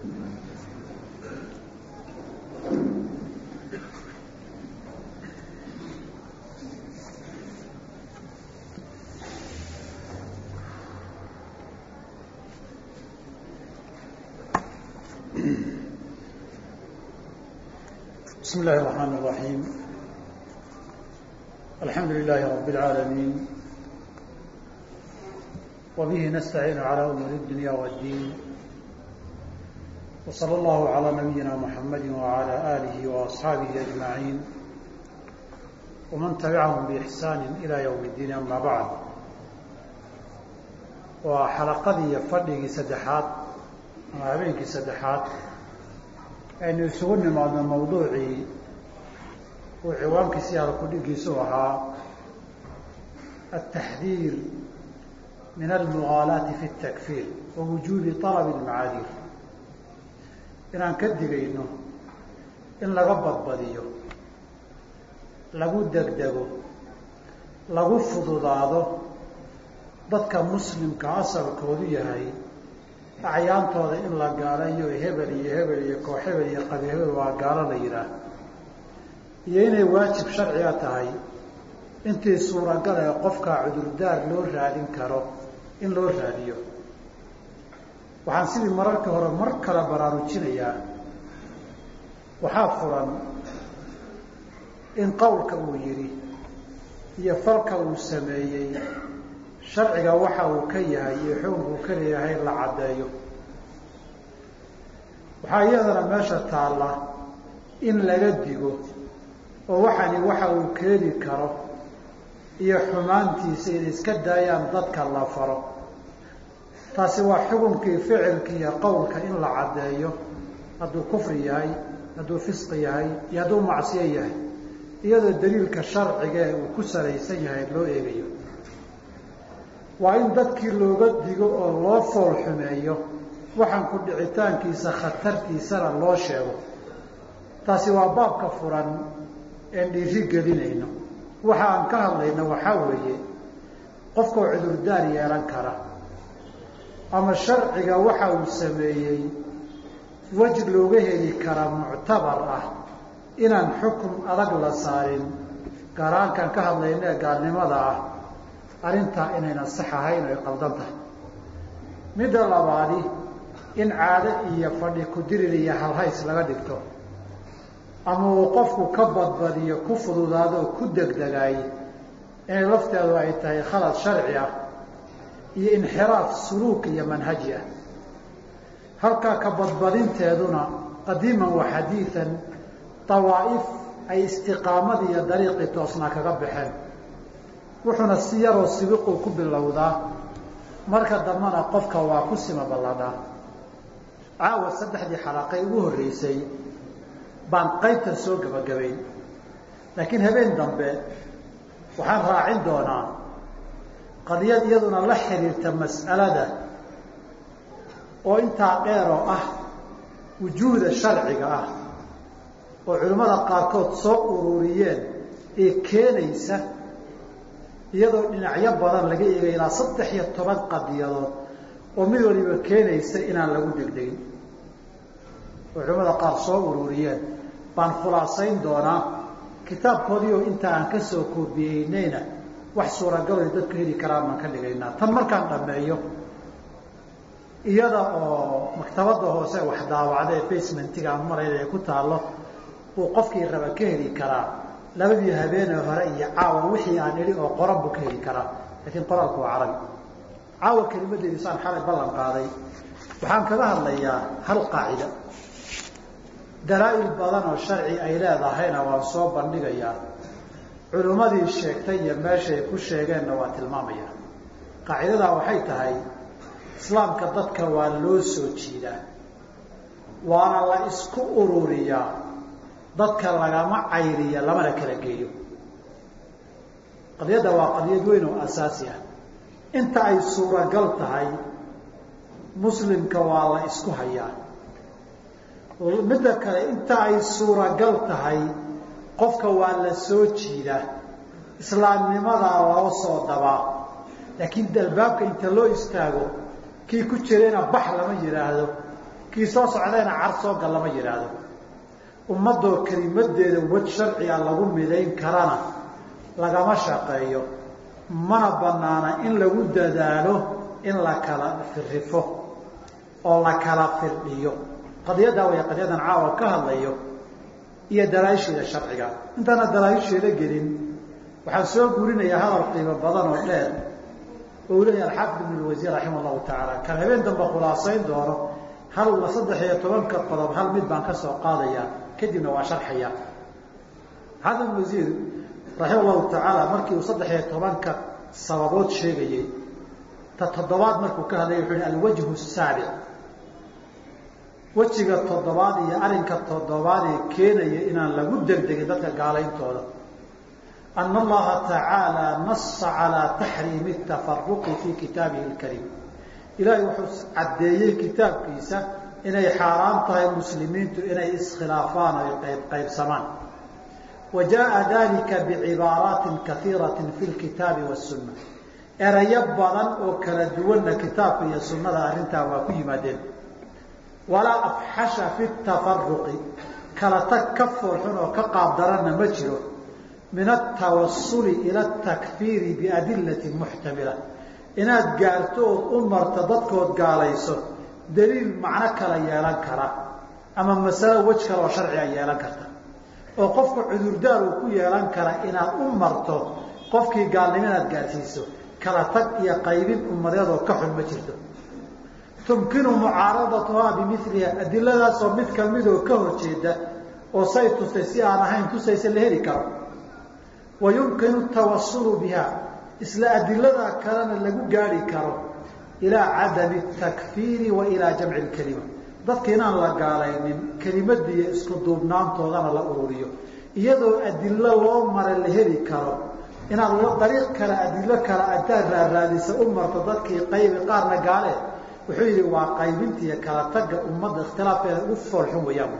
بسم الله الرحمن الرحيم الحمد لله رب العالمين وبه نستعين على أمور الدنيا والدين وصلى الله على نبينا محمد وعلى آله وأصحابه أجمعين ومن تبعهم بإحسان إلى يوم الدين أما بعد وحلقدي فردقي سدحات habeenkii saddexaad aynu isugu nimaadno mawduucii uu ciwaankiisi alkudhigiisu ahaa التحذير من المغالاة في التكفير ووجوب طلب المعاذير inaan ka digayno in laga badbadiyo lagu degdego lagu fududaado dadka muslimka asalkoodu yahay acyaantooda in la gaalayo hebel iyo hebel iyo koox hebel iyo qabi hebel waa gaalo la yidhaah iyo inay waajib sharciga tahay intii suuragal ee qofkaa cudurdaar loo raadin karo in loo raadiyo waxaan sidii mararka hore mar kale baraarujinayaa waxaa furan in qowlka uu yidhi iyo falka uu sameeyey sharciga waxa uu ka yahay iyo xukunkuu ka leeyahay la caddeeyo waxaa iyadana meesha taalla in laga digo oo waxani waxa uu keeni karo iyo xumaantiisa inay iska daayaan dadka la faro taasi waa xukunkii ficilka iyo qowlka in la caddeeyo hadduu kufri yahay hadduu fisqi yahay iyo hadduu macsiyo yahay iyadoo daliilka sharcigae uu ku salaysan yahay loo eegayo waa in dadkii looga digo oo loo fool xumeeyo waxaan ku dhicitaankiisa khatartiisana loo sheego taasi waa baabka furan een dhiiri gelinayno waxa aan ka hadlayno waxaa weeye qofkoo cudurdaar yeelan kara ama sharciga waxa uu sameeyey wej looga heli kara muctabar ah inaan xukun adag la saarin gaaraankan ka hadlayno ee gaalnimada ah arrintaa inayna sax ahayn oy qaldan tahay midda labaadi in caado iyo fadhi ku-dirir iyo halhays laga dhigto ama uu qofku ka badbadiyo ku fududaado oo ku degdegaay inay lafteedu ay tahay khalad sharci ah iyo inxiraaf suluuk iyo manhaji ah halkaa ka badbadinteeduna qadiiman wa xadiidan dawaa'if ay istiqaamadii iyo dariiqii toosnaa kaga baxeen wuxuuna si yaroo sibiquu ku bilowdaa marka dambana qofka waa ku sima balladhaa caawa saddexdii xalaqay ugu horreysay baan qaybtan soo gebagabayn laakiin habeen dambe waxaan raacin doonaa qadiyad iyaduna la xiriirta mas'alada oo intaa dheeroo ah wujuuda sharciga ah oo culimmada qaarkood soo ururiyeen ee keenaysa iyadoo dhinacyo badan laga eegay ilaa saddex iyo toban qadiyadood oo mid waliba keenaysa inaan lagu degdegin oo culimmada qaar soo ururiyeen baan khulaasayn doonaa kitaabkoodii oo inta aan ka soo koobiyeynayna wax suuragaloy dadku heli karaan baan ka dhigaynaa tan markaan dhammeeyo iyada oo maktabadda hoose wax daawacda ee basementiga aan marayna ay ku taallo buu qofkii raba ka heli karaa labadii habeenee hore iyo caawa wixii aan idhi oo qoran buu ka heli karaa laakiin qoraalku waa carabi caawa kelimadeedi saan xalay ballan qaaday waxaan kaga hadlayaa hal qaacida dalaa'il badan oo sharci ay leedahayna waan soo bandhigayaa culimmadii sheegtay iyo meeshay ku sheegeenna waa tilmaamaya qaacidadaa waxay tahay islaamka dadka waa loo soo jiidaa waana la isku ururiyaa dadka lagama cayriya lamana kala geeyo qadiyadda waa qadiyad weyn oo asaasi ah inta ay suuragal tahay muslimka waa la isku hayaa midda kale inta ay suuragal tahay qofka waa la soo jiidaa islaamnimadaa loo soo dabaa laakiin albaabka inta loo istaago kii ku jirayna bax lama yidhaahdo kii soo socdayna car soo gal lama yidhaahdo ummadoo kelimadeeda waj sharciga lagu midayn karana lagama shaqeeyo mana banaana in lagu dadaalo in la kala firifo oo la kala firdhiyo qadiyaddaa way qadiyadan caawa ka hadlayo iyo dalaaisheeda sharciga intaana dalaaisheeda gelin waxaan soo gurinayaa hadal qiimo badan oo dheer oo uu leeyahay alxaafid ibn lwasiir raximah allahu tacaala kan habeen dambe khulaasayn doono hal saddex iyo tobanka qodob hal mid baan ka soo qaadayaa kadibna waa sharxaya xaafid ibn wasiir raximah allahu tacaala markii uu saddex iyo tobanka sababood sheegayey ta toddobaad markuu ka hadlaya wuxuu hi alwajhu saabic wejiga toddobaad iyo arrinka toddobaad ee keenaya inaan lagu degdegin dadka gaalayntooda ana allaha tacaala nasa calaa taxriimi tafaruqi fii kitaabihi lkariim ilaahay wuxuu caddeeyey kitaabkiisa inay xaaraan tahay muslimiintu inay iskhilaafaan o qayb qaybsamaan wa jaءa dalika bicibaaraatin kaiirati fi lkitaabi wasunna erayo badan oo kala duwanna kitaabka iyo sunnada arrintaa waa ku yimaadeen walaa afxasha fi tafaruqi kala tag ka foolxun oo ka qaabdaranna ma jiro min altawasuli ila atakfiiri biadillati muxtamila inaad gaarto ood u marto dadkood gaalayso daliil macno kala yeelan kara ama masalo wej kale oo sharciga yeelan karta oo qofka cudurdaar uu ku yeelan kara inaad u marto qofkii gaalnimo inaad gaarsiiso kala tag iyo qaybin ummadeedoo ka xun ma jirto tumkinu mucaaradatuhaa bimiliha adiladaasoo mid kamidoo ka horjeeda oo say tustay si aan ahayn tusaysa la heli karo wa yumkinu tawasulu biha isla adiladaa kalena lagu gaari karo ilaa cadami takfiiri wa ilaa jamci lkelima dadka inaan la gaalaynin kelimadiiyo isku duubnaantoodana la ururiyo iyadoo adilo loo mara la heli karo inaad dariiq kale adilo kale intaad raaraadisa u marto dadkii qaybi qaarna gaale wuxuu yidhi waa qaybinta iyo kala tagga ummadda ikhtilaafkeeda ugu foolxun wayaan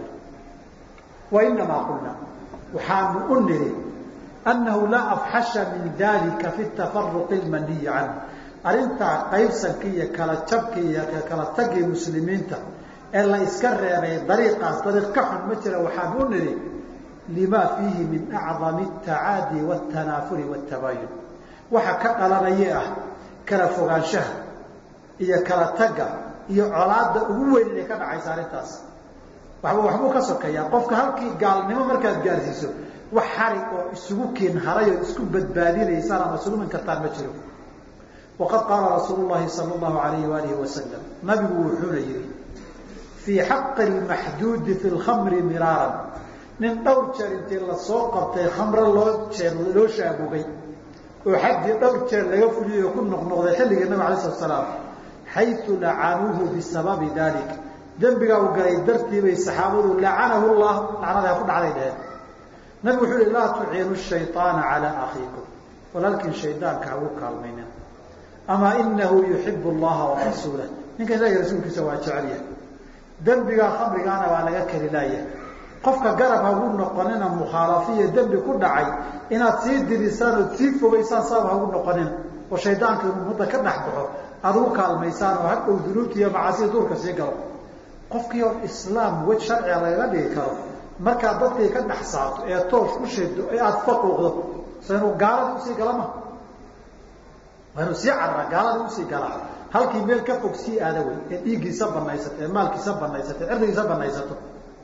wa inamaa qulna waxaanu u niri annahu laa afxasha min dalika fi tafaruqi lmaniyi canhu arrintaa qaybsanka iyo kala jabka iyo kala taggii muslimiinta ee la iska reebay dariiqaas dariiq ka xun ma jira waxaan u niri lima fiihi min acdami atacaadi wاtanaafuri wاtabayun waxa ka dhalanaya ah kala fogaanshaha iyo kala tagga iyo colaadda ugu weyn inay ka dhacaysa arrintaas waxba waxbuu ka sokeeyaa qofka halkii gaalnimo markaad gaarsiiso wax xarig oo isugu keen haray oo isku badbaadinaysaan ama isugu min kartaan ma jiro waqad qaala rasuulu llahi sala allahu alayhi waalihi wasalam nabigu wuxuuna yihi fii xaqi lmaxduudi fi lkhamri miraaran nin dhowr jeer intii lasoo qabtay khamro loo jeer loo shaabugay oo xaggii dhowr jeer laga fuliyay oo ku noqnoqday xilligii nabig alay slat slaam xayu lacanuuhu bisababi dalik dembigaa uu galay dartii bay saxaabadu lacanahu llah lacnada ku dhacday dheheen nabigu wuxuu uhi laa tuciinu shayطaana calaa akhiikum walaalkiin shaydaanka hagu kaalmaynin amaa inahu yuxibu allaha warasuulah ninka ilahi rasuulkiisa waa jecelyahay dembigaa khamrigaana waa laga keli laaya qofka garab hagu noqonina mukhaalafiya dembi ku dhacay inaad sii dirisaan ood sii fogaysaan sabab hagu noqonina oo shaydaanka inuu ummadda ka dhex baxo aada ugu kaalmaysaan oo hadhow dunuubta iyo macaasida duurka sii galo qofkii oo islaam wej sharciga lagaga dhigi karo markaad dadkii ka dhex saarto ee toosh u shido ee aada faquuqdo so inuu gaalada usii gala ma waa inuu sii carara gaalada usii galaa halkii meel ka fog sii aada wey ee dhiiggiisa banaysato ee maalkiisa banaysato ee cirdigiisa banaysato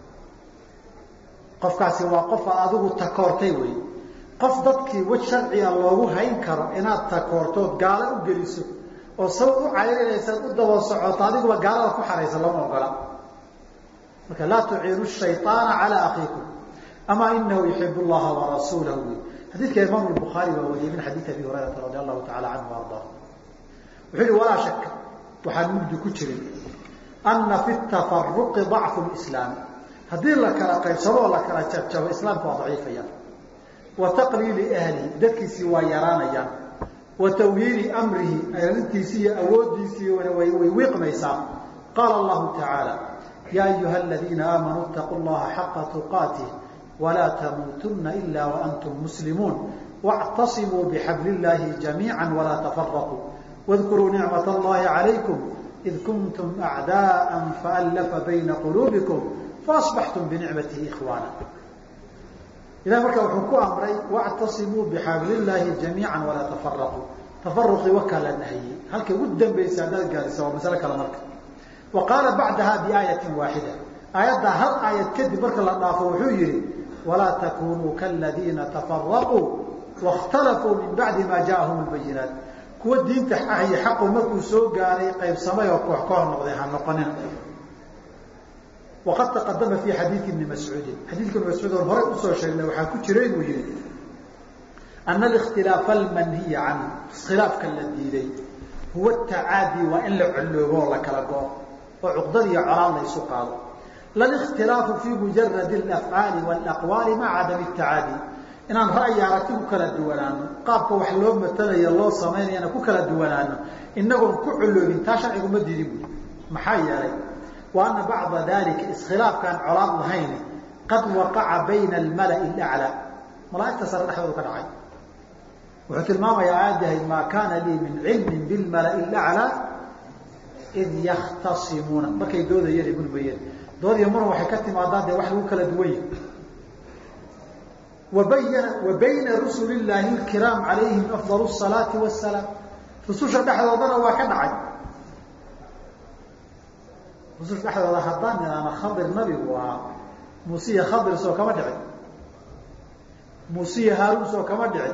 qofkaasi waa qof aad adigu takoortay wey qof dadkii wej sharciga loogu hayn karo inaad takoortood gaalo u geliso oo sab u cayrinaysaad u daba socoto adiguba gaalada ku xaraysa lama ogola marka laa tuciinu shayطaana calaa akiikum amaa inahu yuxib llaha warasuulahu wy xadiidka imaam bukhaari baa wariyey min xadiidi abi hurayrata radi allahu taala canhu ardaa wuxuu yihi walaa shaka waxaan mugdi ku jirin ana fi tafaruqi dacfu lislaam haddii la kala qaybsado oo la kala jabjabo islaamka waa daciifayaan wa taqliili ahlihi dadkiisii waa yaraanayaan wa tawhiiri amrihi arrintiisii iyo awooddiisii way wiiqmaysaa qaala allahu tacaala yaa ayuha aladiina aamanuu itaquu llaha xaqa tuqaatih walaa tamuutunna ila waantum muslimuun wاctasimuu bixabli illaahi jamiica walaa tafaraquu wadkuruu nicmat allahi calaykum id kuntum acdaءa faallafa bayna quluubikum faasbaxtum binicmatihi ikhwaana ilahi markaa wuxuu ku amray wactasimuu bixabli illaahi jamiica walaa tafaraquu tafaruqii wakaa la nahiyey halkay ugu dambaysa haddaad gaarisa waa masale kale marka wa qaala bacdaha biaayatin waaxida aayaddaa hal aayad kadib marka la dhaafo wuxuu yihi walaa takunuu kaladiina tafaraquu waاkhtalafuu min bacdi ma jaaahum lbayinaat kuwa diinta iyo xaqu markuu soo gaaray qaybsamay oo koox koox noqday ha noqonin waqad taqadama fi xadiidi ibni mascuudin xadiidka ibni mascuud oon horey usoo sheegnay waxaa ku jira inuu yihi ana alikhtilaafa almanhiya canhu iskhilaafka la diiday huwa tacaadi waa in la colloobo oo la kala go-o oo cuqdad iyo colaad la ysu qaado lalikhtilaafu fi mujaradi alafcaali walaqwaali maca cadami tacaadi inaan ra'yi aragti ku kala duwanaano qaabka wax loo matalaya loo samaynayana ku kala duwanaano inagoon ku colloobin taa sharciguma diidin buui maxaa yeelay wa ana bacda dalika iskhilaafkaan colaad lahayn qad waqaca bayna almala'i alaclaa malaaigta sare dhexdoodu ka dhacay wuxuu tilmaamayaa aayaddi ahayd maa kaana lii min cilmin bilmala'i alaclaa id yakhtasimuuna markay doodayeen mulmayeen dood iyo muran waxay ka timaadaan dee wax lagu kala duwan yahi wabayana wa bayna rusuli llaahi lkiraam calayhim afdal salaati wasalaam rususha dhexdoodana waa ka dhacay rususha dhexdooda haddaan nidhaana khadir nabigu ahaa muusiya khadir soo kama dhicin muusiya haaruun soo kama dhicin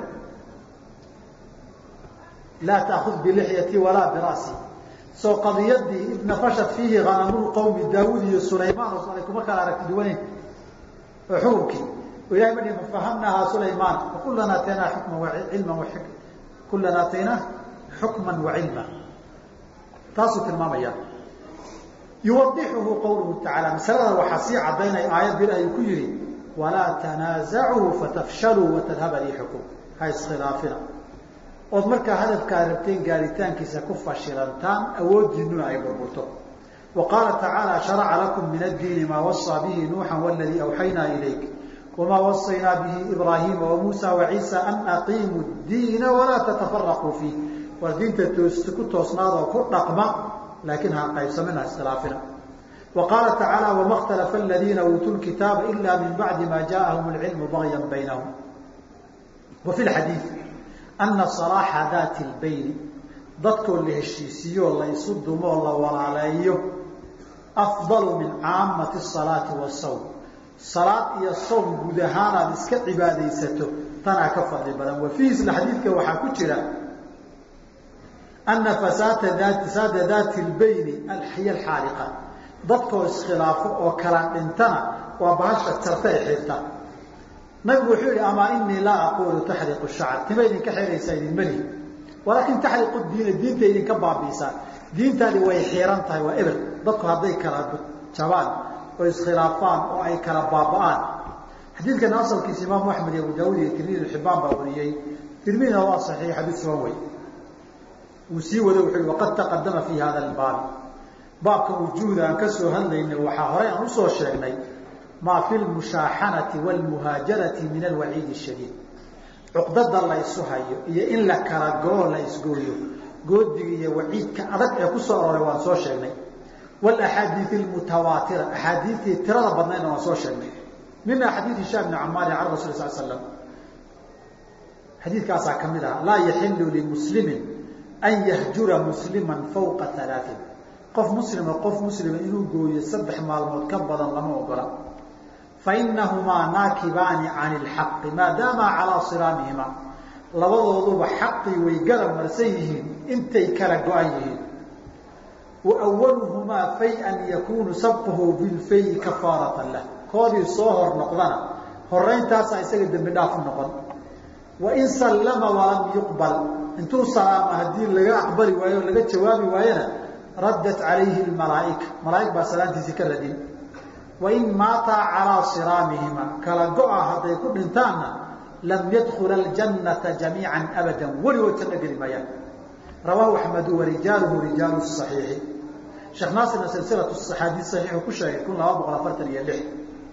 laa taakud bilixyati walaa birasi soo qadiyadii id nafashat fiihi hanamulqowmi daawud iyo sulaymaan oo ay kuma kala aragti duwaneyn oo xukunkii oo ilahay ma dhihin fafahamnaahaa sulaymaan wakulan aataynaa xukman cilman kulan aataynaa xukman wa cilma taasuu tilmaamaya yuwadixuhu qawluhu tacaala masalada waxaa sii cadaynaya aayadda ilaahay ku yihi walaa tanaazacuu fatafshaluu watadhaba riixukum ha iskhilaafina ood markaa hadafkaa rabteen gaaritaankiisa ku fashilantaan awoodiinuna ay burburto wa qaala tacaala sharaca lakum min addiini maa wasaa bihi nuuxan waladii awxaynaa ilayk wamaa wasaynaa bihi ibraahiima wamuusa waciisa an aqiimuu diina walaa tatafaraquu fiih war diinta toos ku toosnaadoo ku dhaqma laakiin ha qaybsamina iskhilaafina wa qaala tacaala wama اkhtalafa aladiina uutuu lkitaaba ila min bacdi ma jaaahum alcilmu bagya baynahum wa fi lxadiid ana salaaxa daati lbayni dadkoo la heshiisiiyoo la isu dumoo la walaaleeyo afdalu min caamati salaati wasawm salaad iyo sawm guud ahaanaad iska cibaadaysato tanaa ka fadli badan wa fiihi isla xadiidka waxaa ku jira ana fasaada daati lbayni alxiya alxaaliqa dadkoo iskhilaafo oo kala dhintana waa bahasha jarta ee xirta nabigu wuxuu yihi amaa inii laa aquulu taxriqu shacr tima idinka xiraysaa idinma lihi walaakin taxriqu diina diinta idinka baabiisaa diintaadi way xiiran tahay waa eber dadku hadday kala jabaan oo iskhilaafaan oo ay kala baaba'aan xadiidkana asalkiisa imaamu axmed iyo abu daawud iyo tirmidi xibaan baa wariyey tirmidina waa saxiix xadiid sugan wey uu sii wado wuxuu yihi waqad taqadama fi hada albaabi baabka wujuuda aan ka soo hadlaynay waxaa horey aan usoo sheegnay maa fi lmushaaxanati wlmuhaajarati min alwaciidi shadiid cuqdada la ysu hayo iyo in la kala goo la isgooyo goodiga iyo waciidka adag ee kusoo aroray waan soo sheegnay walaxaadiii lmutawaatira axaadiitii tirada badnaydna waan soo sheegnay mina xadiid hishaam bni camaarin can rasul sal slam xadiidkaasaa ka mid ah laa yaxilu limuslimin an yahjura musliman fawqa alaain qof muslima qof muslima inuu gooyo saddex maalmood ka badan lama ogola fainahumaa naakibaani cani lxaqi maadaama calaa siraamihima labadooduba xaqii way garab marsan yihiin intay kala go-an yihiin wa waluhumaa fay-an yakunu sabquhu bilfayi kafaaratan lah koodii soo hor noqdana horayntaasaa isaga dembi dhaaf u noqon wain sallama walam yuqbal intuu salaama haddii laga aqbali waayo o laga jawaabi waayona raddat calayhi malaaika malaaig baa salaantiisii ka radin wain maataa calaa siraamihima kala go-a hadday ku dhintaanna lam yadkula aljannata jamiican abadan weligood janno geli maayaan rawaahu axmedu warijaaluhu rijaalu صaxiixi sheekh naasirna silsilatu axaadiis saxiixu ku sheegay kun laba boqol afartan iyo lix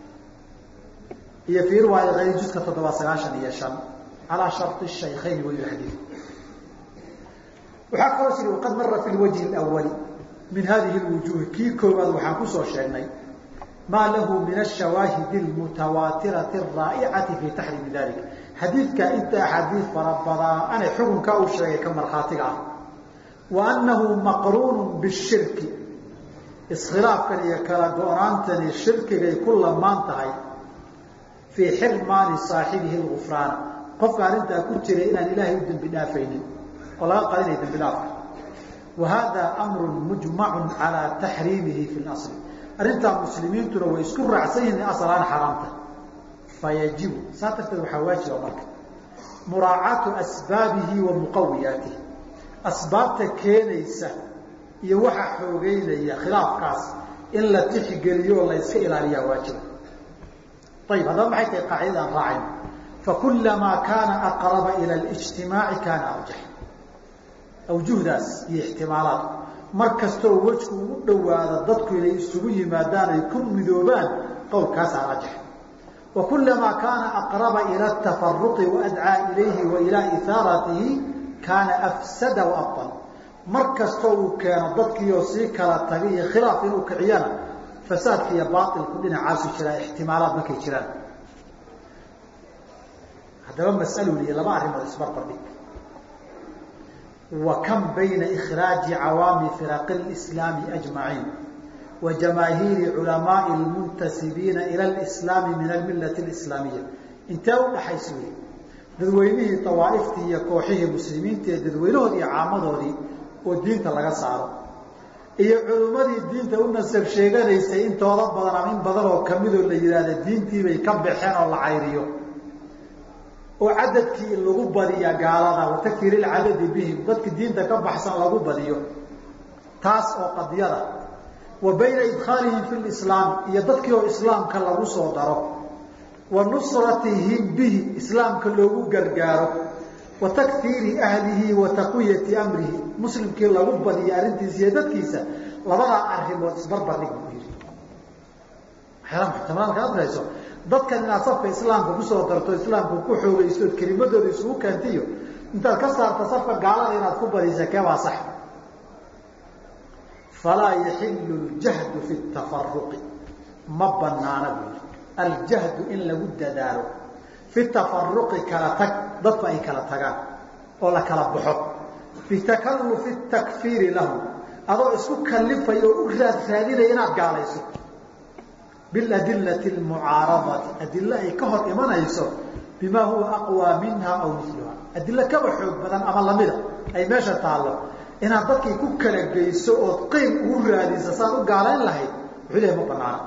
iyo fii riwaaya ayri juska toddoba sagaashan iyo shan calaa shari shaykhayn wayu xadiid waxaa kaloo jiri waqad mara fi lwajhi اlawali min hadihi lwujuuhi kii koowaad waxaan kusoo sheegnay maa lahu min ashawaahidi almutawaatirati araa'icati fii taxriimi dalik xadiidkaa inta axaadiid farabadaanay xukunkaa uu sheegay ka markhaatiga ah wa annahu maqruunu bishirki iskhilaafkan iyo kala go-naantani shirkigay ku lamaan tahay fii xirmaani saaxibihi lgufraana qofka arrintaa ku jiray inaan ilaahay u dembi dhaafaynin oo laga qadinaya dembi dhaafka wa hada amru mujmacun calaa taxriimihi fi lasli arrintaa muslimiintuna way isku raacsan yihin asalaan xaraamta fayajibu saa darteed waxaa waajiba marka muraacaatu asbaabihi wa muqawiyaatihi asbaabta keenaysa iyo waxa xoogeynaya khilaafkaas in la tixgeliyo oo la yska ilaaliyaa waajiba ayib haddaba maxay tahay qaacidadaan raacayno fakulamaa kaana aqraba ila اlijtimaaci kaana arjax awjuhdaas iyo ixtimaalaad mar kastoo wejku ugu dhowaado dadku inay isugu yimaadaan ay ku midoobaan qowlkaasaa rajax wa kulamaa kaana aqraba ila atafaruqi waadcaa ilayhi wa ilaa ihaaratihi kaana afsada waabطal mar kastoo uu keeno dadkiioo sii kala tagay iyo khilaaf inuu kiciyana fasaadka iyo baailku dhinacaasu jiraa ixtimaalaad markay jiraan haddaba mas'alu liya laba arrimood isbarbardhig wa kam bayna ikhraaji cawaami firaqi اlislaami ajmaciin wa jamaahiiri culamaai lmuntasibiina ila lislaami min almillati اlislaamiya intee u dhaxaysa wey dadweynihii awaaiftii iyo kooxihii muslimiinta ee dadweynahood iyo caamadoodii oo diinta laga saaro iyo culummadii diinta u nasab sheeganaysay intooda badan ama in badan oo kamidoo la yidhaahda diintiibay ka baxeen oo la cayriyo oo cadadkii lagu badiya gaalada watakfir ilcadadi bihim dadki diinta ka baxsan lagu badiyo taas oo qadiyada wa bayna idkhaalihim fi lislaam iyo dadkii oo islaamka lagu soo daro wa nusratihim bihi islaamka loogu gargaaro wa takfiiri ahlihi wa taqwiyati amrihi muslimkii lagu badiyo arrintiisa iyo dadkiisa labadaa arrimood isbarbardhig buu yidhi waxyaala muxtamaalka adrayso dadkan inaad safka islaamka kusoo darto islaamka ku xoogaysto ood kelimadooda isugu keentiyo intaad ka saarta safka gaalada inaad ku badisa keebaa sax falaa yaxilu ljahdu fi tafaruqi ma banaana buu yidhi aljahdu in lagu dadaalo fi tafaruqi kala tag dadku ay kala tagaan oo la kala baxo bitakalufi takfiiri lahu adoo isku kalifaya oo u raad raadinaya inaad gaalayso biladilati lmucaaradati adilo ay ka hor imanayso bimaa huwa aqwaa minha aw miluha adilo kaba xoog badan ama lamida ay meesha taallo inaad dadkii ku kala geyso ood qeyb ugu raadisa saad u gaalayn lahayd wuxuu lehay ma banaana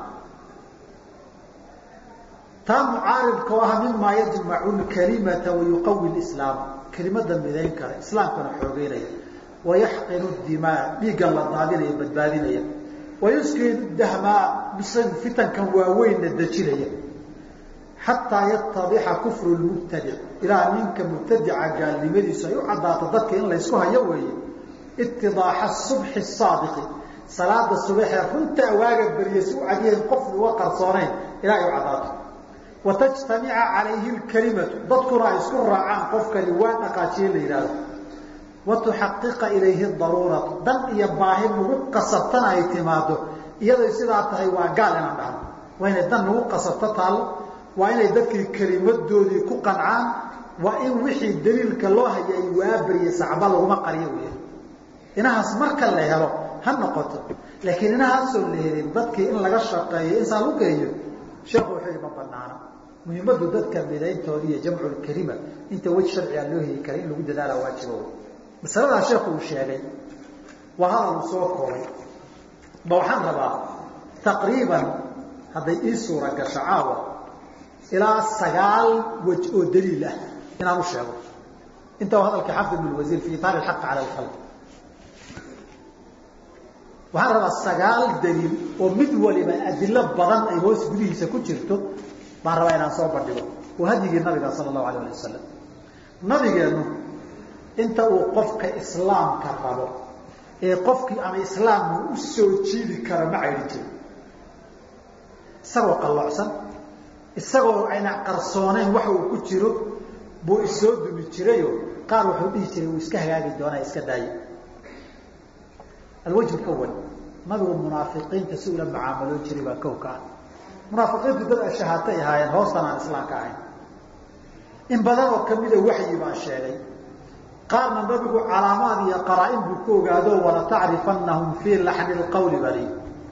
taa mucaaridka oo ah mimaa yajmacu lkalimata wayuqawi lislaam kelimada midayn kara islaamkana xoogeynaya wayaxqinu dimaa dhiiggan la daadinaya badbaadinaya wayuskinu dahmaa fitankan waaweynna dejinaya xataa yatadixa kufru lmubtadic ilaa ninka mubtadica gaalnimadiisu ay u caddaato dadka in laysku hayo weeye itidaaxa subxi saadiqi salaada subaxee runta awaaga beriya si u cadyahin qof uga qarsoonayn ilaa ay u caddaato watajtamica calayhi lkalimatu dadkuna ay isku raacaan qofkani waa dhaqaajiye la yidhaahdo wa tuxaqiqa ilayhi daruuratu dan iyo baahi nagu qasabtana ay timaado iyaday sidaa tahay waa gaal inaan dhahno waa inay dan nagu qasabto taallo waa inay dadkii kelimadoodii ku qancaan waa in wixii daliilka loo hayay waabariyay sacba laguma qariyo wey inahaas marka la helo ha noqoto laakiin inahaasoo la helin dadkii in laga shaqeeyo insaan u geeyo sheekhu wuxuu yihi ma banaana muhiimadu dadka midayntooda iyo jamculkelima inta wej sharciga loo heli kara in lagu dadaala waajibo masaladaa sheekhu uu sheegay waa hadal uu soo koobay ba waxaan rabaa taqriiban hadday ii suura gasho caawa ilaa sagaal wej oo daliil ah inaan u sheego inta waa hadalkii xafid ibn wasiir fi itaar alxaq cala alkhalq waxaan rabaa sagaal daliil oo mid waliba adilo badan ay hoos gudihiisa ku jirto baan rabaa inaan soo bandhigo waa hadyigii nabiga sala allahu alayh ali wasalam nabigeennu inta uu qofka islaamka rabo ee qofkii ama islaamku u soo jiidi karo ma caydhi jirin isagoo qalloocsan isagoo ayna qarsooneyn waxa uu ku jiro buu isoo dumi jirayo qaar wuxuu dhihi jiray uu iska hagaagi doonaa iska daayo alwajh lawal nabigu munaafiqiinta si ula mucaamaloon jiray baa kow ka ah munaafiqiintu dad ashahaatay ahaayeen hoostan aan islaamka ahayn in badan oo kamida waxyi baa sheegay qaarna nabigu calaamaad iyo qaraa-in buu ku ogaado wala tacrifanahum fii laxni lqawli bali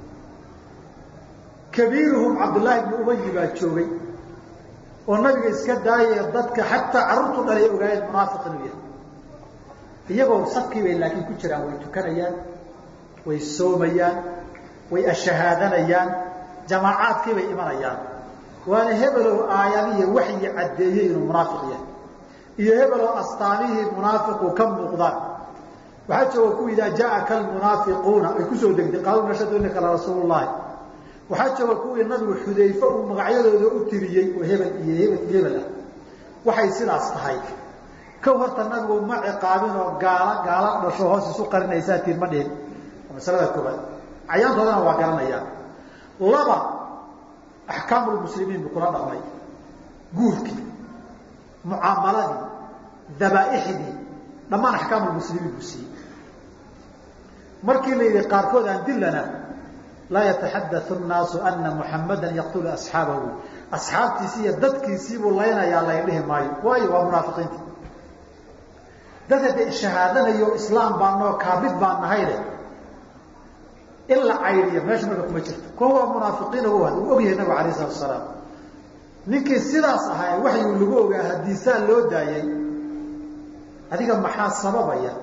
kabiiruhum cabdullaahi bni ubayi baa joogay oo nabiga iska daayee dadka xataa carruurtu dhalay ogaayeen munaafiq inuu yahay iyagoo safkii bay laakiin ku jiraan way tukanayaan way soomayaan way ashahaadanayaan jamaacaadkii bay imanayaan waana hebelow aayadihiy waxyi caddeeyey inuu munaafiq yahay iyo hebelow astaamihii munaafiqu ka muuqdaan waxaa jooga ku idaa jaaka almunaafiquuna ay kusoo degtay qaaluu nashhadu innaka la rasuulu llahi waxaa jooga kuwii nabigu xudayfe uu magacyadooda u tiriyey oo hebel iyo hebel iyo hebel ah waxay sidaas tahay kow horta nabigu ma ciqaabin oo gaala gaala dhasho hoos isu qarinaysaa tiin ma dhihin masalada koobaad cayaantoodana waa garanayaan laba axkaamulmuslimiin buu kula dhaqmay guurkii mucaamaladii dabaaixdii dhammaan axkaamulmuslimiin buu siiyey markii la yidhi qaarkood aan dilana laa yataxadau nnaasu ana muxamadan yaqtulu asxaabahu asxaabtiisi iyo dadkiisiibuu laynayaa lay dhihi maayo waayo waa munaafiqiinta dad hadda shahaadanayo islaam baanoo kaamid baan nahayne in la caydiyo meesha marka kuma jirto kuwa waa munaafiqiin u uu ogyahay nabigu alayh salatu asalaam ninkii sidaas ahaa waxyuu lagu ogaa haddii saa loo daayay adiga maxaa sababaya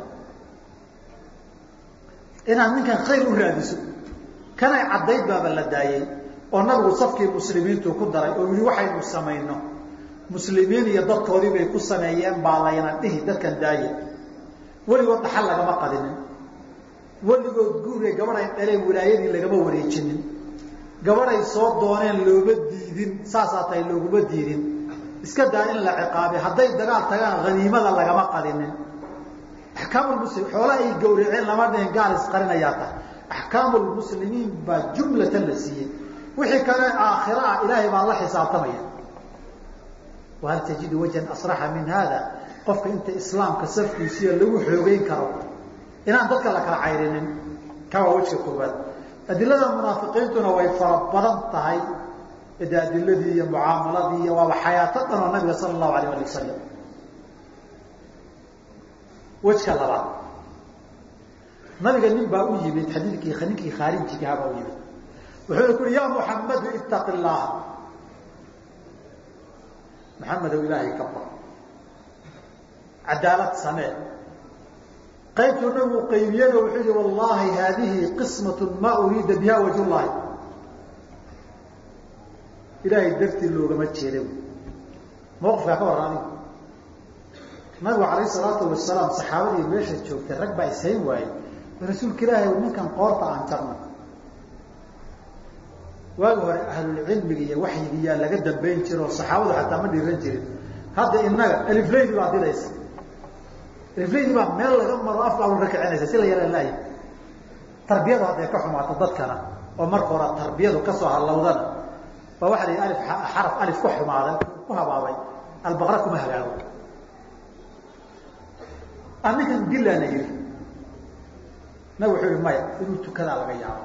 inaad ninkan khayr u raadiso kanay caddayd baaba la daayey oo nabigu safkii muslimiintu ku daray oo yihi waxaynu samayno muslimiin iyo dadkoodii bay ku sameeyeen baa layna dhihi dadkan daaye weligood dhaxal lagama qadinin weligood guure gabadhay dhaleen wilaayadii lagama wareejinin gabadhay soo dooneen looma diidin saasaa tahay looguma diidin iska daa in la ciqaabay hadday dagaal tagaan haniimada lagama qadinin axkaamulmuslim xoola ay gawraceen lama dhihin gaal isqarinayaa tahay axkaamulmuslimiin baa jumlatan la siiyey wixii kale aakhira ah ilaahay baa la xisaabtamaya wahal tajidu wajhan asraxa min hada qofka inta islaamka safkiisiiyo lagu xoogeyn karo inaan dadka la kala cayrinin ka waa wejka koobaad adilada munaafiqiintuna way fara badan tahay de adiladii iyo mucaamaladii iyo waaba xayaato dhan oo nabiga sala allahu alayh ali wasalam wejka labaad nabiga nin baa u yimid xadiidkii ninkii khaarijigah baa u yimid wuxuu ku uhi ya muxamadu itaqi llaha maxamedow ilaahay ka bar cadaalad samee qaybtuu nabigu qaybiyana wuxuu yihi wallahi haadihi qismat ma uriida biha wajh llahi ilaahay dartii loogama jeeda mawqifkaa ka warra adigu nabigu alayh salaatu wasalaam saxaabadii meesha joogtay rag baa ishayn waayey rasuulka ilaahay ninkan qoorta aan jarno waagi hore ahlulcilmiga iyo waxyigiyaa laga dambayn jiro oo saxaabadu xataa ma dhiran jirin hadda inaga alifleydi baa dilaysa alifleydi baa meel laga maro afka ka kicinaysa si la yala laaya tarbiyadu hadday ka xumaato dadkana oo marka hore tarbiyadu kasoo hallawdana waa waxa la yidhi alif xaraf alif ku xumaaday ku habaabay albaqra kuma hagaago aninkan dilaana yidhi nabig wuxuu yihi maya inuu tukadaa laga yaabo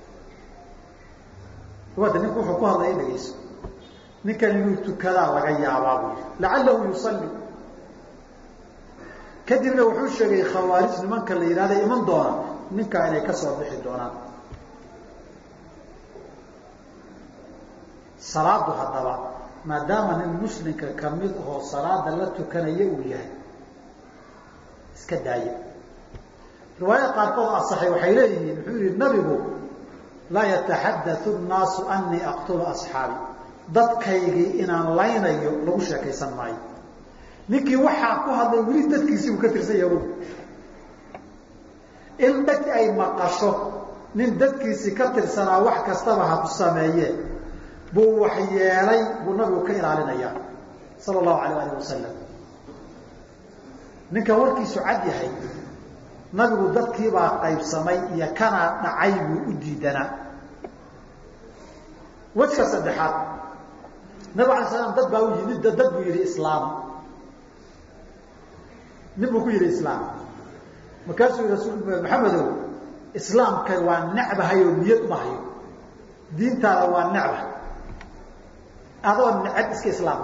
wada ninku wuxuu ku hadlaya dhegeyso ninkan inuu tukadaa laga yaabaa buu yihi lacalahu yusalli kadibna wuxuu sheegay khawaarij nimanka la yidhahda iman doona ninkaa inay ka soo bixi doonaan salaadu haddaba maadaama nin muslimka kamid ahoo salaada la tukanaya uu yahay iska daaya riwaayada qaarkood asaxay waxay leeyihiin wuxuu yihi nabigu laa yataxadau nnaasu anii aqtulu asxaabi dadkaygii inaan laynayo lagu sheekaysan maayo ninkii waxaa ku hadlay weli dadkiisii uu ka tirsan yahu in dhag ay maqasho nin dadkiisii ka tirsanaa wax kastaba ha ku sameeye buu wax yeelay buu nabigu ka ilaalinayaa sala allahu alayh alih wasalam ninkan warkiisu cad yahay nabigu dadkiibaa qaybsamay iyo kanaa dhacay buu u diidanaa wejka saddexaad nabig alay slam dad baa u yimid dad buu yihi islaam nin buu ku yihi islaam markaasuu yihi rasul maxamedow islaamka waa necbahay oo niyad uma hayo diintaada waa necba adoo necab iska islaam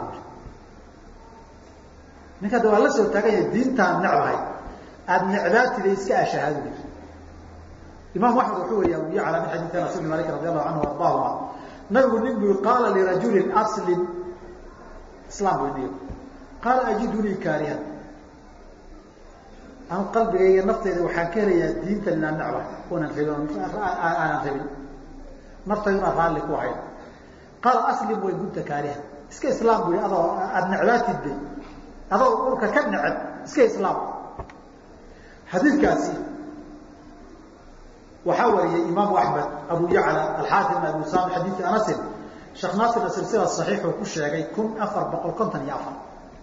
ninka ada waa la soo taagan yahay diintaan necbahay aada necbaatida iska ashahaadu imaam axmed wuxuu wariya abu yacla min xadiidi anas ibn malik radi allahu canhu ardaahuma nabigu nin bui qaala lirajulin aslim islaam bu niyo qaala ajidunii kaarihan anu qalbigayga nafteyda waxaan ka helayaa diintan inaan necba unan rabin aanan rabin naftayduna raalli ku ahayn qaala aslim way gunta kaarihan iska islaam bu adoo aada necbaatid bay adoo urka ka neceb iska islaam xadiidkaasi waxaa wariyay imaamu axmed abu yacla alxaakim abu usama xadiidi anasin sheekh naasirna silsila saxiixuu ku sheegay kun afar boqol konton iyo afar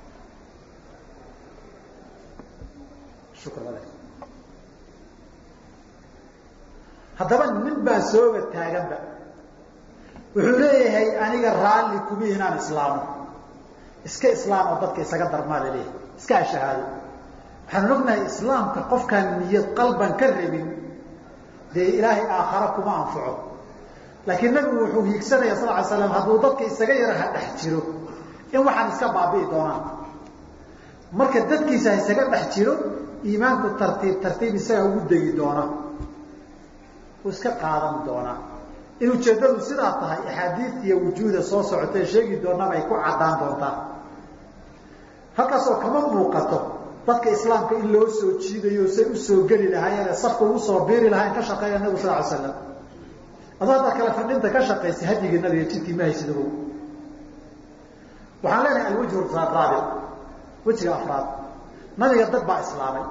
haddaba nin baa sooba taaganba wuxuu leeyahay aniga raalli kuma inaan islaamo iska islaam oo dadka isaga darmaa laleeyahay iska ashahaado waxaanu ognahay islaamka qofkaan niyad qalban ka rabin dee ilaahay aakhara kuma anfaco laakiin nabigu wuxuu hiigsanaya sal ly slam hadduu dadka isaga yara ha dhex jiro in waxaan iska baabi'i doonaan marka dadkiisa ha isaga dhex jiro iimaanku tartiib tartiib isaga ugu degi doona uu iska qaadan doonaa in ujeeddadu sidaa tahay axaadiid iyo wujuuda soo socotee sheegi doonaba ay ku caddaan doontaa halkaasoo kama muuqato dadka islaamka in loo soo jiidayo say usoo geli lahaayeen safka ugu soo biiri lahayn ka shaqeeya nabigu sal ly slam adoo haddaad kale fadhinta ka shaqaysay hadyigii nabiga jidkii ma haysid ogow waxaan leenahay alwajhu raabic wejiga afraad nabiga dad baa islaamay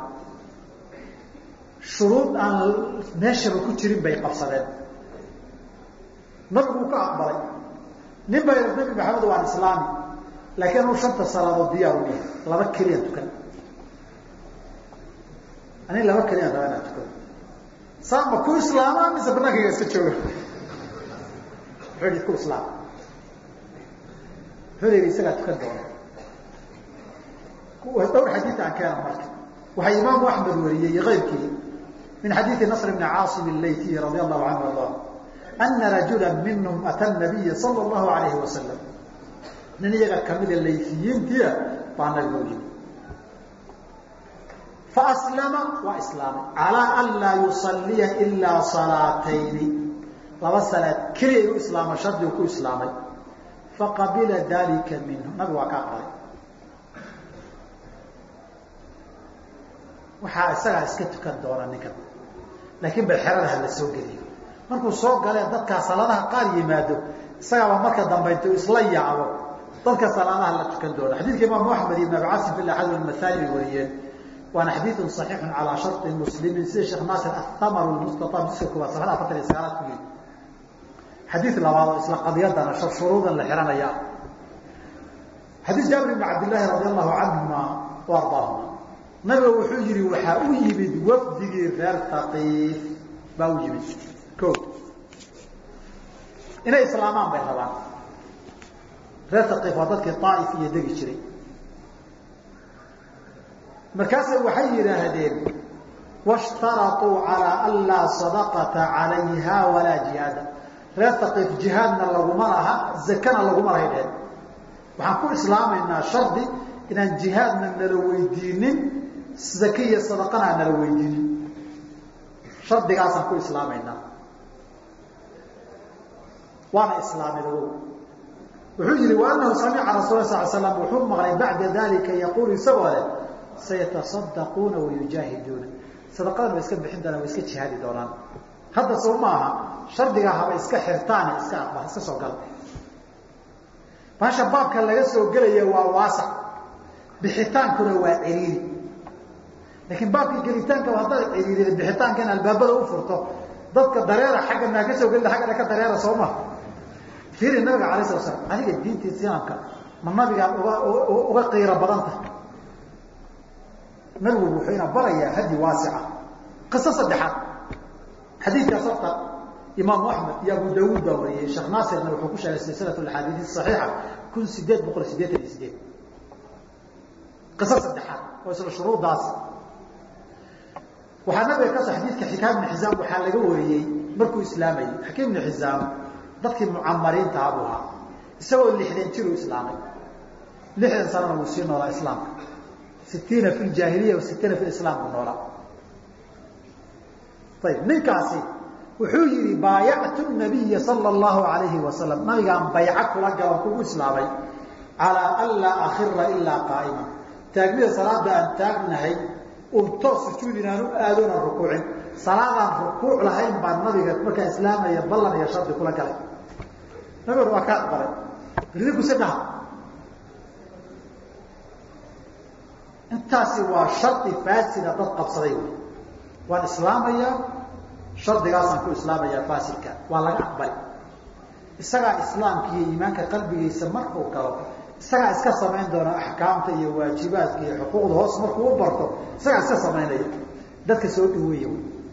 shuruud aan meeshaba ku jirin bay qabsadeen nabigu uu ka aqbalay nin baa yidhi nabi maxamed waan islaami laakiin anu shanta salaadood diyaar u yahay laba keliyaan tukan ani laba keliyaan raba inaan tukado saa ma ku islaamaa mise banankayga iska jooga wuxuu yidhi ku islaam wuxuu yidhi isagaa tukan doona dhowr xadiid aan keena marka waxaa imaamu axmed wariyey iyo keyrkii min xadiidi nasr bni caasim اlaytiy radi allahu canhu arda ana rajula minhum ata nabiya sala allahu alayhi wasalam nin iyaga kamida laytiyiintiia baa nabiga u yimi faaslama waa islaamay calaa an laa yusaliya ilaa salaatayni laba salaad keliya u islaama shardigu ku islaamay faqabila dalika minhu nabigu waa ka aqbalay waxaa isagaa iska tukan doona ninkan laakiin bal xerada ha la soo geliyo markuu soo galee dadkaa salaadaha qaar yimaado isagaaba marka dambaynta isla yaabo dadka salaadaha la tukan doona xadiidka imaamu axmed ibn abi casim fi axad almathani bay wariyeen waana xadiidun صaxiixun calaa sharطi muslimin sida sheekh naasir athamar mustaab jiska koobaad safxada afartan iyo sagaalaad ku yiri xadiid labaad oo isla qadiyadana shuruudan la xihanaya xadiid jaabir ibn cabdillaahi radi allahu canhuma wa ardaahuma nabiga wuxuu yihi waxaa u yimid wafdigii reer taqiif baa u yimid o inay islaamaan bay rabaan reer taqiif waa dadkii aaif iyo degi jiray markaase waxay yidhaahdeen washtaraطuu calىa an laa sadaqata calayha walaa jihaada reer taqiif jihaadna laguma laha zakana laguma lahay dheheen waxaan ku islaamaynaa shardi inaan jihaadna nala weydiinin zake iyo sadaqana aan nala weydiinin shardigaasaan ku islaamaynaa waana islaameen ogow wuxuu yihi waanahu samica rasul sal slam wuxuu maqlay bacda dalika yaquulu isagoo leh sayataصadaquuna wayujaahiduuna sadaqadan way iska bixin doonaan way iska jihaadi doonaan hadda soo ma aha shardigaa haba iska xirtaane iska aqbal iska soo gala baasha baabka laga soo gelaya waa waasac bixitaankuna waa ciriiri laakiin baabkii gelitaanka haddaad ciriirida bixitaanka in albaabada u furto dadka dareera xagga maa ka soo gelida xaggana ka dareera soo ma fiiri nabiga alay sala slam adiga diinta islaamka ma nabigaad uga uga qiiro badan tahay nabigu wuxuu ina barayaa hadi waasica qiso saddexaad xadiidkaas horta imaamu axmed iyo abu dawuud baa wariyey sheekh naasirna wuxuu ku sheegay silsilat axaadiis saxiixa kun sideed boqol sideetan iyo sideed qiso saddexaad oo isla shuruuddaas waxaa nabiga ka soo xadiidka xikaam ibn xisaam waxaa laga wariyey markuu islaamayey xakiim ibn xisaam dadkii mucamariinta abuu ahaa isagoo lixdan jiruu islaamay lixdan sanana wuu sii noolaa islaamka sitiina fi ljaahiliya wa sitiina fi islaam buu noolaa ayib ninkaasi wuxuu yihi baayactu nabiya sala allahu alayhi wasalam nabigaan bayco kula galo kugu islaamay calaa an laa akhira ilaa qaa'ima taagmida salaada aan taagnahay un toos sujuud inaan u aadoona rukuucin salaadaan rukuuc lahayn baan nabiga markaa islaamaya ballan iyo shardi kula galay nabiguna waa ka aqbalay ridikuse dhaha intaasi waa shardi faasida dad qabsaday wy waan islaamayaa shardigaasaan ku islaamayaa faasidka waa laga aqbali isagaa islaamka iyo iimaanka qalbigiisa markuu galo isagaa iska samayn doona axkaamta iyo waajibaadka iyo xuquuqda hoos markuu u barto isagaa iska samaynaya dadka soo dhaweeya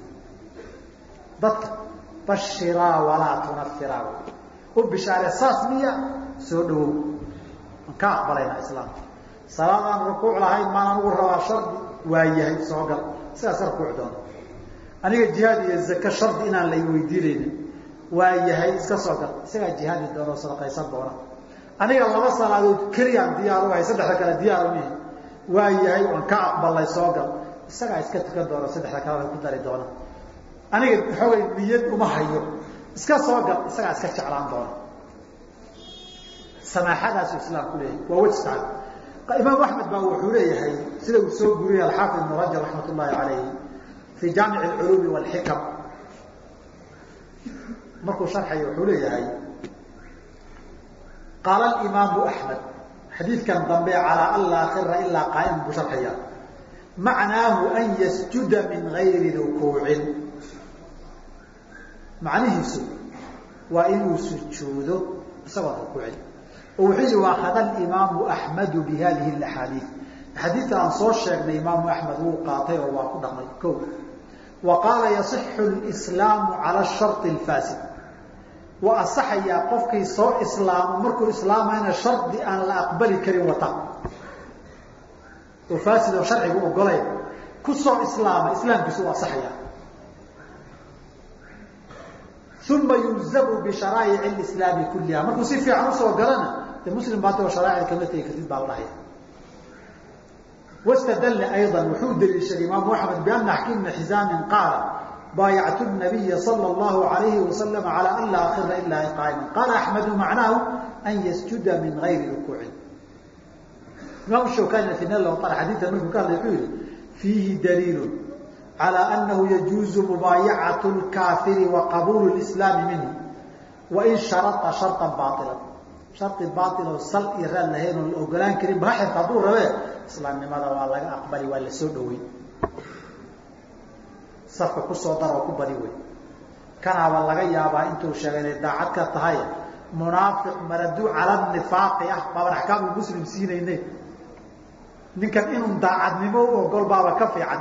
dadka bashiraa walaa tunafiraa u bishaare saas miya soo dhawow aan ka aqbalaynaa islaamka salaadaan rukuuc lahayn maanaan ugu rabaa shardi waa yahay soo gal sidaas rukuuc doona aniga jihaad iyo zake shardi inaan lay weydiinaynin waa yahay iska soo gal isagaa jihaadi doona oo sadaqaysan doona aniga laba salaadood keliyaan diyaar u ahay saddexda kale diyaar umihi waa yahay waan ka aqbalay soo gal isagaa iska tukan doona saddexda kalena ku dari doona aniga xoogay niyad uma hayo iska soo gal isagaa iska jeclaan doona samaaxadaasu islaamku leeyahay waa wejtaan imaam axmed baa wuxuu leeyahay sida uu soo guriyay alxaafid ibn rajab raxmat ullaahi calayhi fii jaamic alculuumi walxikam markuu sharxayo wuxuu leeyahay qaala alimaamu axmed xadiidkan dambe calaa an laa khira ilaa qaa'iman buu sharxaya macnaahu an yasjuda min gayri rukuucin macnihiisu waa inuu sujuudo isagoon rukuucin oo wuxuu yihi waakada alimaamu axmedu bi hadihi alaxaadiid axaadiidta aan soo sheegnay imaamu axmed wuu qaatay oo waa ku dhaqmay ko wa qaala yasixu lislaamu cala shari alfaasid waa asaxayaa qofkii soo islaamo markuu islaamayna shardi aan la aqbali karin wata oo faasid oo sharcigu ogolay ku soo islaama islaamkiisu u asaxaya uma yulzamu bisharaa'ic lislaami kulliha markuu si fiican usoo galana de muslim baata oo sharaa'icda kama tegi kartid baa la dhahaya wastadalla ayضa wuxuu daliishaday imaamu axmed biana xakiim bna xisaamin qaala baayactu nabiya sala allahu alayhi wasalam calaa an laa akhira ilaa qaa'ima qaala axmedu macnaahu an yasjuda min gayri rukuucin imaam shawkani fi nal wطar xadiidka markuu ka hadlay wuxuu yihi fiihi daliilu calى anahu yajuuzu mubaayacaة اlkaafiri wa qabuulu اlislaami minhu wain sharaa sharطa baila shari baailoo sal iyo raad lahayn oon la ogolaan karin baaxirka hadduu rabee islaamnimada waa laga aqbali waa la soo dhawey safka kusoo dar oo ku badi wey kanaaba laga yaabaa intuu sheegay inay daacad ka tahay munaafiq maraduu cala nifaaqi ah baaban axkaamu muslim siinayne ninkan inuu daacadnimo u ogol baaba ka fiican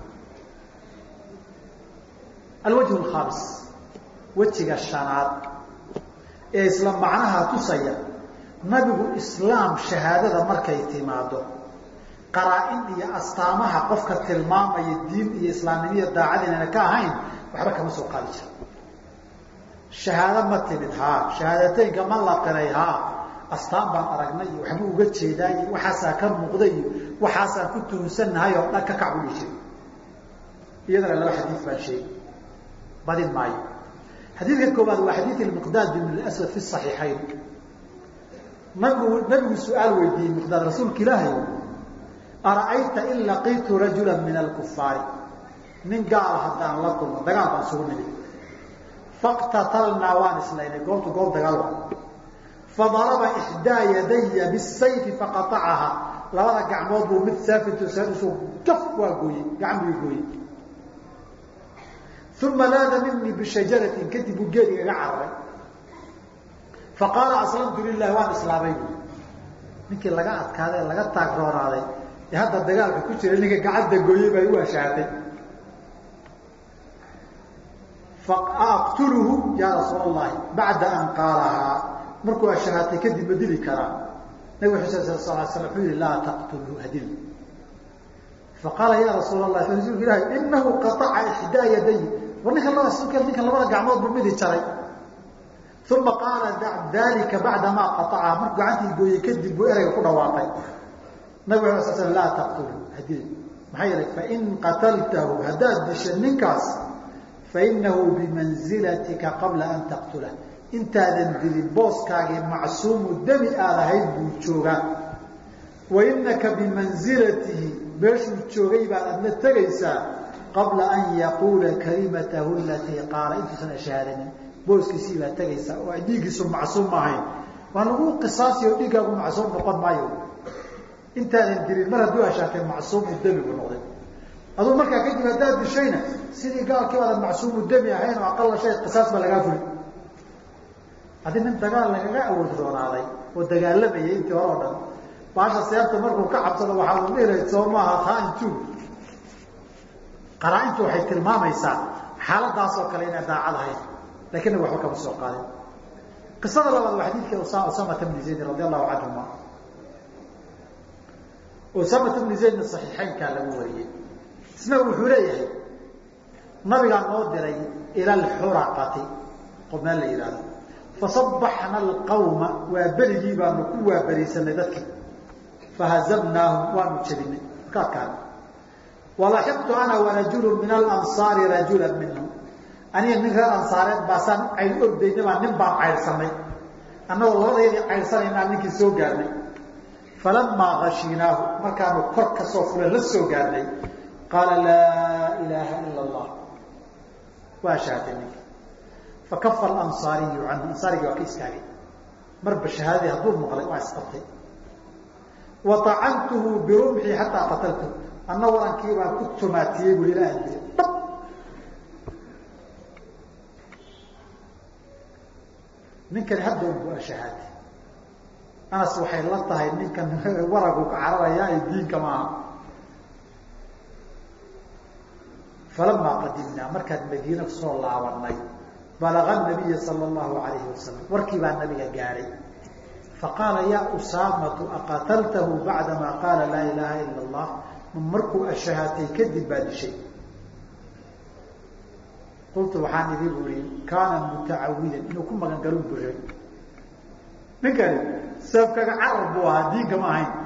alwajh alkhamis wejiga shanaad ee isla macnaha tusaya nabigu islaam shahaadada markay timaado qaraa-in iyo astaamaha qofka tilmaamaya diin iyo islaamnimiya daacad inayna ka ahayn waxba kama soo qaadi jira shahaado ma timid haa shahaadateynka ma la qiray haa astaan baan aragnay iyo waxbuu uga jeedaa iyo waxaasaa ka muuqday iyo waxaasaan ku tuhunsannahay oo dhan ka kac buu dhihi jiray iyadana laba xadiid baan sheegi badin maayo xadiidka koobaad waa xadiid miqdaad ibn aswad fi صaxiixayn nabigu nabigu su-aal weydiiyey miqdaad rasuulka ilaahay ara'ayta in laqiitu rajula min alkufaari nin gaala haddaan la kulmo dagaal baan isugu nimid faqtatalnaa waan islaynay goobtu goob dagaal wa fadaraba ixdaa yadaya bisayfi faqaacaha labada gacmood buu mid saafitusaaisu gaf waa gooyey gacan buu gooyey uma laada minii bishajaratin kadib buu geed igaga cararay faqaala aslamtu lilahi waan islaamay bu ninkii laga adkaaday laga taagroonaaday ee hadda dagaalka ku jira ninka gacanta gooyey baa u ashaaday aqtuluhu ya rasuul allahi bacda an qaalahaa markuu ashahaatay kadib ma dili karaa nabig xuseen sal sal slam wuxuu yihi laa taqtulhu hadil faqaala ya rasuul allah rasuulka ilahi inahu qaaca ixdaa yaday war ninkan labada ninkan labada gacmood buu midi jaray uma qaala dalika bacdamaa qaacaha markuu gacantii gooyey kadib buu ereyga ku dhawaaqay nabig ala sl sl laa taqtulu hadil maxaa yeelay fain qataltahu haddaad disha ninkaas fainahu bimanzilatika qabla an taqtula intaadan dilin booskaagii macsuumu demi aad ahayd buu joogaa wainaka bimanzilatihi meeshuu joogay baad adna tegaysaa qabla an yaquula kalimatahu alatii qaala intuusan ashahaadanin booskiisii baad tegaysaa oo dhiiggiisu macsuum ma ahayn waa lagu qisaasi oo dhiiggaagu macsuum noqon maayo intaadan dilin mar hadduu ashaatay macsuumu demi buu noqday aduu markaa kadib haddaad dishayna sidii gaalkii baadan macsuumu demi ahayn oo aqala shay qisaas baa lagaa fuli haddii nin dagaal lagaga awood roonaaday oo dagaalamayay intii hore o dhan baasha seebta markuu ka cabsado waxaa uu dhihi lahay soo maaha khaaintu qaraa-intu waxay tilmaamaysaa xaaladaas oo kale inay daacad ahayd lakinna waxba kama soo qaadin qisada labaad waa xadiidkii usamata bni zaydin radi allahu canhuma usamata bni zaydna saxiixeynkaa lagu wariyey isna wuxuu leeyahay nabigaa noo diray ila alxuraqati qof meel la yihahdo fasabaxna alqawma waa berigii baanu ku waaberiisanay dadkii fahazamnaahum waanu jebinay markaadkaan walaxiqtu ana warajulu min alansaari rajula minhum aniga nin reer ansaareed baasaan cayl ordayna baa nin baan caydhsanay annagoo labadaydii caydhsanaynaa ninkii soo gaarnay falamaa gashiinaahu markaanu kor ka soo fulan la soo gaarnay qaala laa ilaaha ila allah waa shahaatay ninki fakafa alansaariyu canhu ansaarigii waa ka istaagay marba shahaadadii hadduu maqlay waa isqabtay wa acantuhu birumxii xataa qataltu anna warankii baan ku tumaatiyey bui ilaa aan dilay dhab ninkani hadda un bu ashahaatay anas waxay la tahay ninkan waragu ka cararaya ay diinka maaha falamaa qadimnaa markaan madiina kusoo laabanay balaga nabiya sala allahu alayhi wasalam warkii baa nabiga gaadhay faqaala yaa usaamatu aqataltahu bacdamaa qaala laa ilaaha ila allah ma markuu ashahaatay kadib baa dishay qultu waxaan idin uri kaana mutacawidan inuu ku magan galun buray ninkani sababkaga carar buu ahaa diinka ma ahayn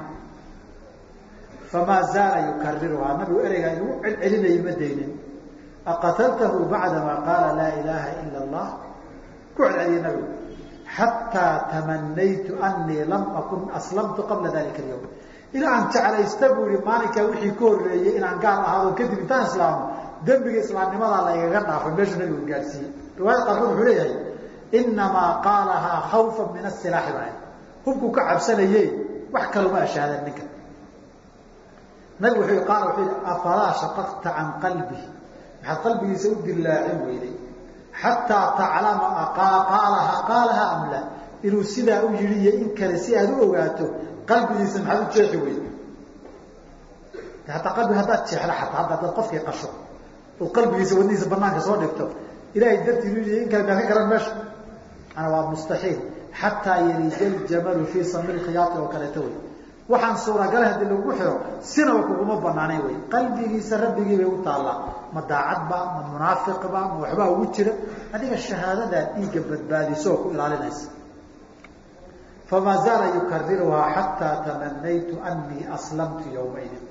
famaa zaala yukariruhaa nabigu ereygaa inuu celcelinayay ma daynin aqataltahu bacdamaa qaala laa ilaaha ila allah ku celceliyay nabigu xataa tamanaytu anii lam akun aslamtu qabla dalika alyawm ilaa aan jeclaysta buu yihi maalinkaa wixii ka horreeyey inaan gaal ahaado kadib intaan islaamo dembiga islaamnimadaa laygaga dhaafay meeshuu nabigu gaadhsiiyey riwaayad qaarkood wuxuu leeyahay inamaa qaalahaa khawfan min asilaaxi baa hubkuu ka cabsanaye wax kaluma ashaadan ninka nabigu wuxuu qaala wuxuu yihi afalaa shaqaqta can qalbi maxaad qalbigiisa u dillaacin weyday xataa taclama qaalaha qaalaha am la inuu sidaa u yidhi iyo in kale si aad u ogaato qalbigiisa maxaad u jeexi weyda hataa qalbiga haddaad jeexda ataa hadda adaad qofkii qasho ood qalbigiisa wadnihiisa banaanka soo dhigto ilahay dartii u in kale maa ka garan meesha ana waa mustaxiil xataa yalija ljamalu fii sami lkhiyaai oo kaleeto wey waxaan suuragala hadii lagu xiro sinaba kuguma banaanayn wey qalbigiisa rabbigii bay u taallaa ma daacadba ma munaafiqba ma waxbaa ugu jira adiga shahaadadaa dhiigga badbaadiso oo ku ilaalinaysa famaa zaala yukariruhaa xataa tamanaytu anii aslamtu yawmaydin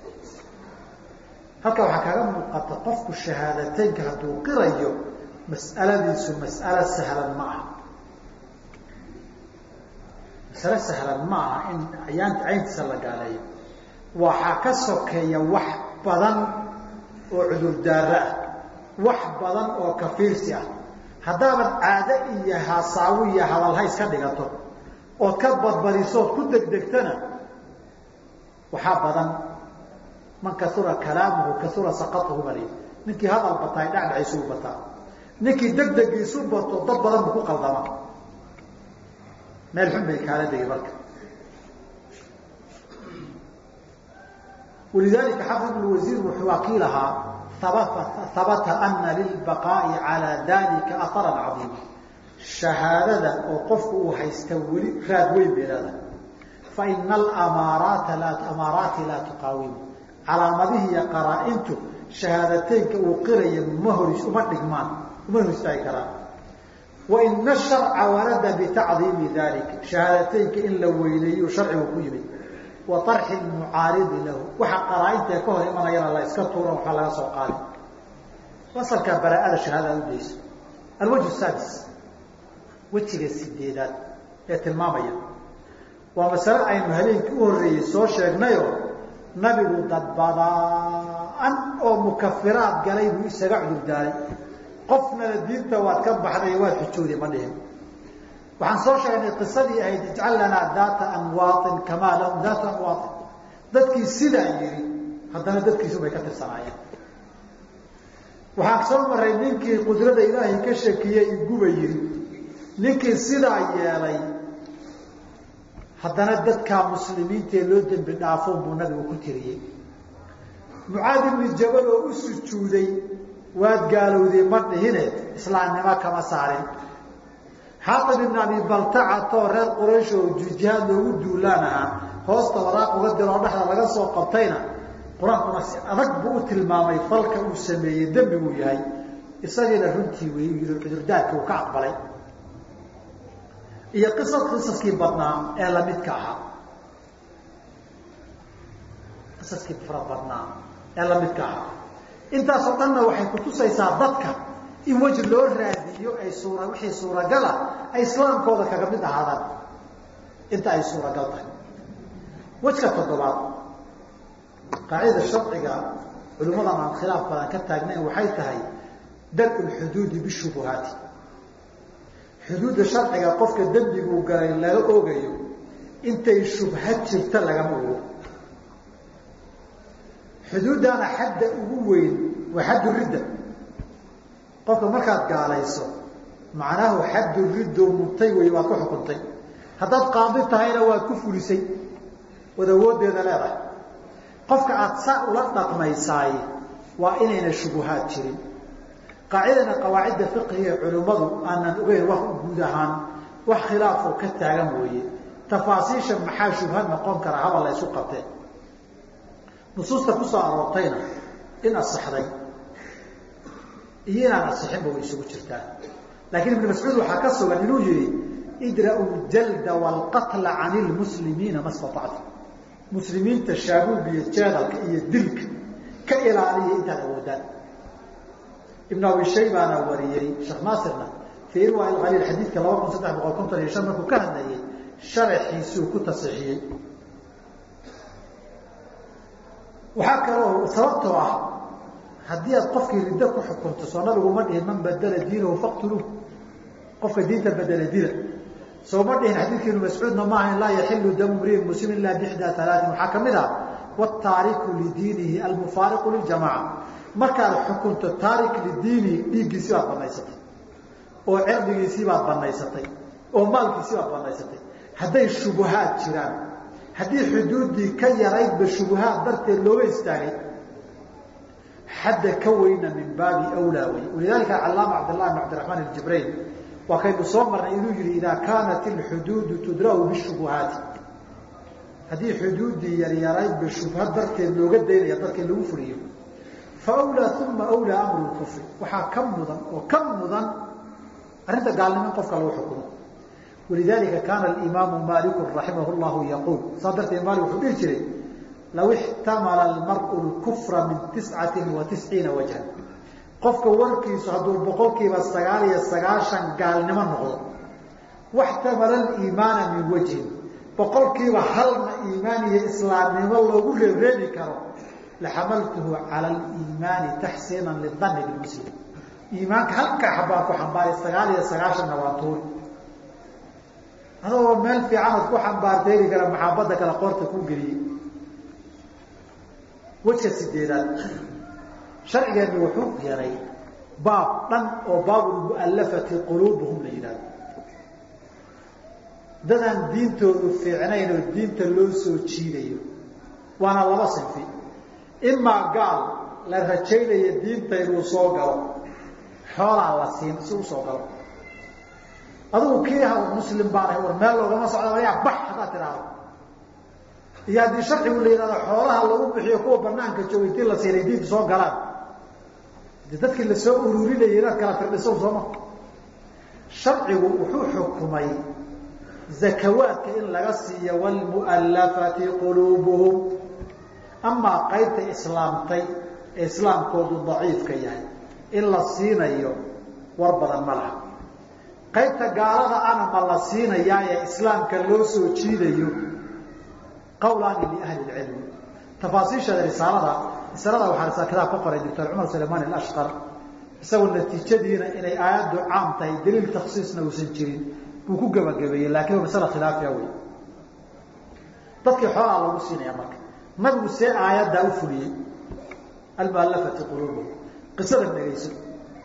halka waxaa kaaga muuqata qofku shahaadateynka hadduu qirayo mas'aladiisu mas'alo sahlan ma aha masalo sahlan ma aha in ayaanta cayntiisa la gaaleeyo waxaa ka sokeeya wax badan oo cudurdaaro ah wax badan oo kafiirsi ah haddaaban caado iyo hasaawo iyo hadalhays ka dhigato ood ka badbadisood ku degdegtana waxaa badan man kaura kalaamuhu kaura saqatuhu bal ninkii hadal bataa dhacdhaciisuu bataa ninkii degdegiisu bato dad badan buu ku qaldama meel xun bay kaala degi marka walidalika xafid ibn wasiir wuxuu wakiil ahaa habata ana lilbaqaa'i calaa dalika aharan cadiima shahaadada oo qofku uu haysta weli raad weyn bay leedahay faina amaaraata amaaraati laa tuqaawimu calaamadihii iyo qaraa-intu shahaadateynka uu qiraya ma hor uma dhigmaan uma hor istaagi karaan waina sharca warada bitacdiimi dalik shahaadateynka in la weyneeyo sharcigu ku yimid wa arxi mucaaridi lahu waxa qaraa-intae ka hor imanayana la iska tuura waxaa laga soo qaadi asalkaa baraaada shahaada udayso alwajhu sadis wejiga sideedaad ee tilmaamaya waa masale aynu habeenkii u horreeyey soo sheegnayoo nabigu dad badaan oo mukafiraad galay buu isaga cudurdaaray qofnana diinta waad ka baxday waad xujooday ma dhihin waxaan soo sheegnay qisadii ahayd ijcal lanaa daata anwaain kamaa lahum daata anwaain dadkii sidaa yidhi haddana dadkiisu bay ka tirsanaayeen waxaan soo maray ninkii qudrada ilaahay ka shakiyey iguba yidhi ninkii sidaa yeelay haddana dadkaa muslimiintaee loo dembi dhaafoon buu nabigu ku tiriyey mucaad ibni jabal oo u sujuuday waad gaalowday ma dhihine islaamnimo kama saarin xaatib ibn abi baltacatoo reer quraysh oo jihaad loogu duulaan ahaa hoosta waraaq uga diroo dhexda laga soo qabtayna qur-aankuna si adag buu u tilmaamay falka uu sameeyey dembiguu yahay isagiina runtii wey yii cudurdaarkii uu ka aqbalay iyo qisas qisaskii badnaa ee lamidka ahaa qisaskii fara badnaa ee lamidka ahaa intaasoo dhanna waxay kutusaysaa dadka in weji loo raadiyo ay suura wixii suuragala ay islaamkooda kaga mid ahaadaan inta ay suuragal tahay wejka toddobaad qaacidada sharciga culimmadan aan khilaaf badan ka taagnayn waxay tahay dar-u lxuduudi bishubuhaati xuduudda sharciga qofka dembiguu galay laga ogayo intay shubha jirta lagama ogo xuduuddaana xadda ugu weyn waa xaddu ridda qofka markaad gaalayso macnahu xaddu riddo mubtay wey waad ku xukuntay haddaad qaadi tahayna waad ku fulisay wad awooddeeda leedahay qofka aada saa ula dhaqmaysaay waa inayna shubuhaad jirin qaacidana qawaacidda fiqiga ee culimmadu aanan ogeyn wax guud ahaan wax khilaafoo ka taagan mooye tafaasiisha maxaa shubhad noqon kara haba la ysu qabteen nusuusta ku soo aroortayna in asaxday iyo inaan asixinba way isugu jirtaan laakiin ibnu mascuud waxaa ka sugan inuu yihi idra'u ljalda waalqatla can ilmuslimiina ma statactu muslimiinta shaabuub iyo jeedalka iyo dilka ka ilaaliya intaad awoodaan ibn abi shaybaana wariyey sheekh naasirna fii irwa alkhaliil xadiidka laba kun saddex boqol konton iyo shan markuu ka hadlayay sharaxiisuu ku tasixiyey waxaa kaloo sababtoo ah haddii aad qofkii riddo ku xukunto soo nabiguma dhihin man badala diinahu faqtuluuh qofka diinta bedela dila soo ma dhihin xadiidka ibnu mascuudna maaha laa yaxilu damu mriin muslim ilaa bixdaa alaatin waxaa kamid ah wataariku lidiinihi almufaariqu liljamaca markaad xukunto taarik lidiinihi dhiiggiisii baad banaysatay oo cirdigiisii baad banaysatay oo maalkiisii baad banaysatay hadday shubuhaad jiraan haddii xuduuddii ka yaraydba shubuhaad darteed looga istaagay xadda ka weyna min baabi wlaa wey walidalika calaama cabdllahi bn cabdiraxmaan aljibrail waa kaynu soo marnay inuu yihi idaa kaanat ilxuduudu tudra'u bishubuhaati haddii xuduuddii yaryaraydba shubha darteed looga daynaya dadka lagu fuliyo fa wlaa uma wlaa amru lkufri waxaa ka mudan oo ka mudan arrinta gaalnimo in qofka lagu xukumo walidalika kaana alimaamu maaliku raximah llahu yaquul saa darteed maalik wuxuu dhihi jiray law ixtamala almar'u lkufra min tiscatin wa tisciina wajhan qofka warkiisu hadduu boqolkiiba sagaal iyo sagaashan gaalnimo noqdo waxtamala aliimaana min wajhin boqolkiiba halna iimaan iyo islaamnimo loogu reebreebi karo laxamaltuhu cala aliimaani taxsiinan lidani bilmuslim iimaanka halkaa xabaan ku xambaaray sagaal iyo sagaashanna waa tuuri adagoo meel fiicanaad ku xambaarteeri kara maxaabadda kale qoorta ku geliyey wejka sideedaad sharcigeenu wuxuu yeelay baab dhan oo baabulmu'allafati quluubuhum la yidhahdo dadaan diintoodu fiicnayn oo diinta loo soo jiidayo waana laba sinfi imaa gaal la rajaynayo diinta inuu soo galo xoolaa la siin si u soo galo adigu kii ha muslim baanahay war meel loogama socda ayaa bax haddaad tidhaahdo iyo haddii sharcigu la yidhahdo xoolaha lagu bixiyo kuwa banaanka jooga intii la siinay diinta soo galaan de dadkii lasoo ururinayay inaad kala firdhiso sooma sharcigu wuxuu xukumay zakawaadka in laga siiyo wlmu'allafati quluubuhum amaa qaybta islaamtay ee islaamkoodu daciifka yahay in la siinayo war badan ma laha qaybta gaalada ana ma la siinayaa ee islaamka loo soo jiidayo qawlaani liahli lcilmi tafaasiisheeda risaalada risaalada waxaa kitaab ka qoray doctor cumar sulaymaan alashqar isagoo natiijadiina inay aayaddu caam tahay daliil taksiisna uusan jirin buu ku gebagabeeyey laakiin waa masala khilaafiya wey dadkii xoolaa lagu siinaya marka nabigu see aayaddaa u fuliyey almuallafati quluubuhum qisada dhegayso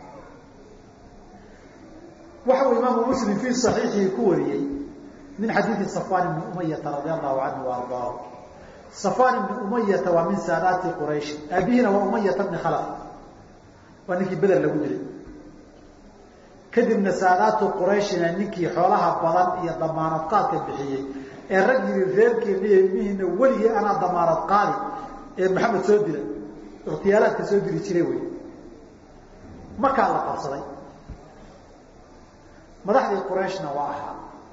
waxa uu imaamu muslim fii saxiixihi ku wariyey min xadiidi safwan ibni umayata radi allahu canhu wa ardaahu safwan ibni umayata waa min saadaati quraysh aabihina waa umayata bni khalaf waa ninkii beder lagu dilay kadibna saadaatu qurayshina ninkii xoolaha badan iyo damaanad qaadka bixiyey ee rag yiri reerkeena iyo ilmihiina weligii anaa damaanad qaadi ee maxamed soo dilay ikhtiyaalaadka soo dili jiray wey markaa la qabsaday madaxdii qurayshna waa ahaa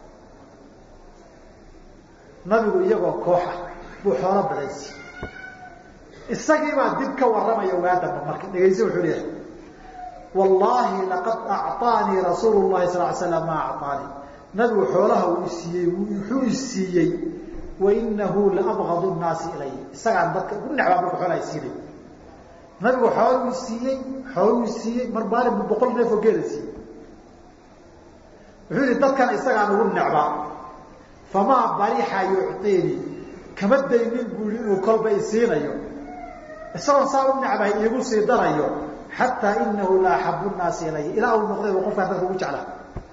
nabigu iyagoo kooxa buu xoolo badaysi isagiibaa dib ka warramaya waadamba marka dhegayse wuxuu leeyahay wallaahi laqad acطaanii rasuulu llahi sal l slam maa acطaanii nabigu xoolaha uu isiiyey wuxuu isiiyey wainahu laabgadu nnaasi ilay isagaan dadka ugu necbaa marka xoolaha isiinay nabigu xooluu siiyey xooluu siiyey mar maalin bu boqol neef oo geela siiyey wuxuu yihi dadkana isagaan ugu necbaa famaa barixa yucطiinii kama daynin buu yihi inuu kolba isiinayo isagoon saa u necbahay iigu sii darayo xataa inahu la axabu nnaasi ilaya ilaa uu noqday qofkaan dadka ugu jeclaa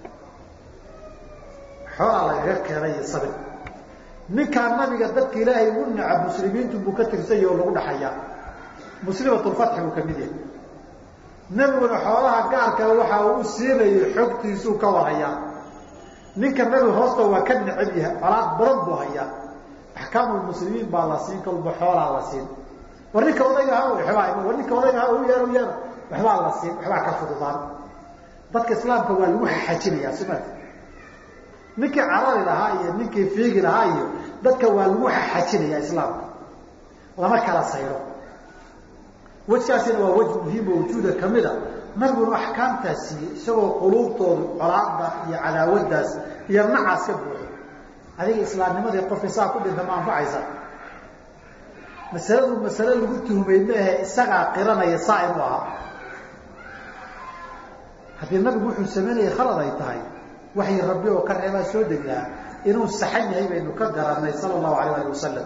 xoolaa lagaga keenay iyo sabir ninkaa nabiga dadka ilaahay ugu necab muslimiintu buu ka tirsanya oo lagu dhaxayaa muslimatulfatxi buu kamid yahay nebiguna xoolaha gaarka waxa uu u siinayay xogtiisuu ka warhayaa ninka nabiga hoosta waa ka necab yahay colaad badan buu hayaa axkaamulmuslimiin baa la siin kalba xoolaa la siin war ninka odayga ha wabaa war ninka odayga ha u yeer u yeer waxbaa la siin waxbaa ka fududaan dadka islaamka waa lagu xajinayaa sumaad ninkii carari lahaa iyo ninkii fiigi lahaa iyo dadka waa lagu xajinayaa islaamka lama kala sayro wejkaasina waa wej muhiimo wujuuda kamida nabiguna axkaamtaas siiyey isagoo quluubtoodu colaada iyo cadaawadaas iyo nacaas ka buuxo adiga islaamnimadii qofka saa ku dhinta ma anfacaysa masaladu masale lagu tuhmay maahe isagaa qiranaya saa inuu ahaa haddii nabigu wuxuu samaynayay khalad ay tahay waxay rabbi oo ka reebaa soo deg lahaa inuu saxan yahay baynu ka garanay sala allahu alayh ali wasalam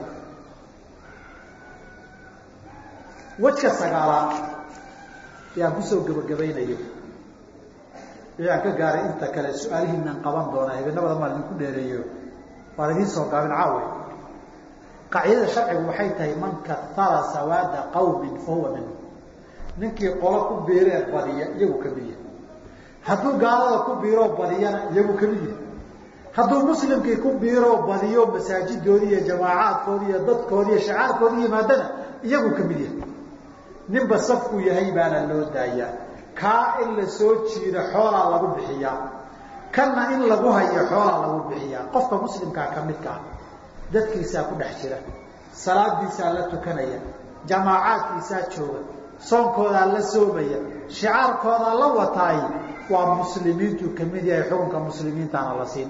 wejka sagaalaad yaan kusoo gebagabaynayo ayaan ka gaaray inta kale su-aalihiinaan qaban doonaa habeenabada maan idinku dheereeyo waan idiin soo gaabin caawe qaacidada sharcigu waxay tahay man katara sawaada qawmin fa huwa minhu ninkii qolo ku biiree badiya iyagu kamid yahay hadduu gaalada ku biiroo badiyana iyagu kamid yahay hadduu muslimkii ku biiroo badiyo masaajidoodii iyo jamaacaadkoodii iyo dadkoodii iyo shacaarkoodii yimaadana iyagu kamid yahay ninba safku yahay baana loo daayaa kaa in la soo jiido xoolaa lagu bixiyaa kanna in lagu hayo xoolaa lagu bixiyaa qofka muslimkaa ka midka ah dadkiisaa ku dhex jira salaadiisaa la tukanaya jamaacaadkiisaa jooga soonkoodaa la soomaya shicaarkoodaa la wataay waa muslimiintuu kamid yahay xukunka muslimiintaana la siin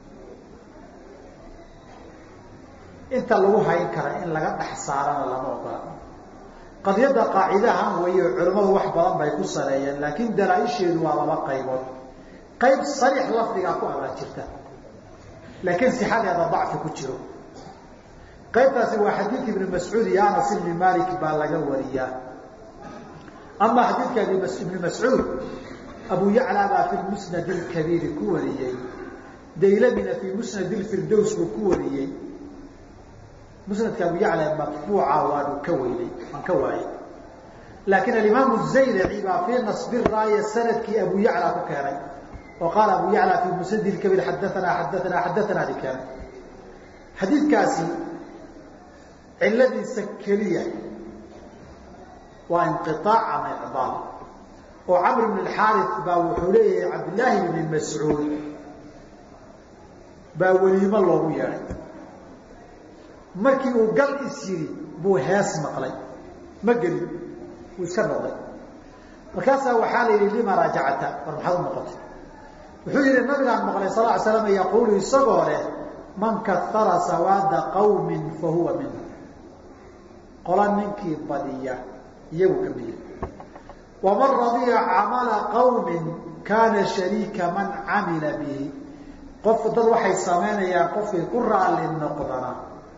inta lagu hayn kara in laga dhex saarana lama ogola qadiyadda qaacidahan weeye culimmadu wax badan bay ku saleeyeen laakiin dalaa-isheedu waa laba qaybood qayb sariix lafdigaa ku abaa jirta laakiin sixadeeda dacfi ku jiro qaybtaasi waa xadiid ibni mascuud iyo anas ibni malik baa laga wariyaa ama xadiidka ibni mascuud abu yacla baa fi musnad اkabiiri ku wariyey daylamina fii musnad firdows buu ku wariyey musnadka abu yacla matbuuca waanu ka weynay waan ka waayey laakiin alimaam zaylaci baa fii nasbi raaya sanadkii abu yacla ku keenay oo qaala abu yacla fii musnad kabiir xadaanaa xadaanaa xadaanaa di keenay xadiidkaasi ciladiisa keliya waa inqiaac ama icdaal oo camr bn xaari baa wuxuu leeyahay cabdillaahi bni mascuud baa weliimo loogu yeedhay markii uu gal is yiri buu hees maqlay ma gelin wuu iska noqday markaasaa waxaa la yidhi lima raajacta war maxaad u noqotay wuxuu yihi nabigaan maqlay sal ly slam yaquulu isagoo leh man kahara sawaada qawmin fa huwa minhu qola ninkii badiya iyagu ka miya waman radiya camala qawmin kaana shariika man camila bihi qof dad waxay samaynayaan qofkii ku raalli noqdana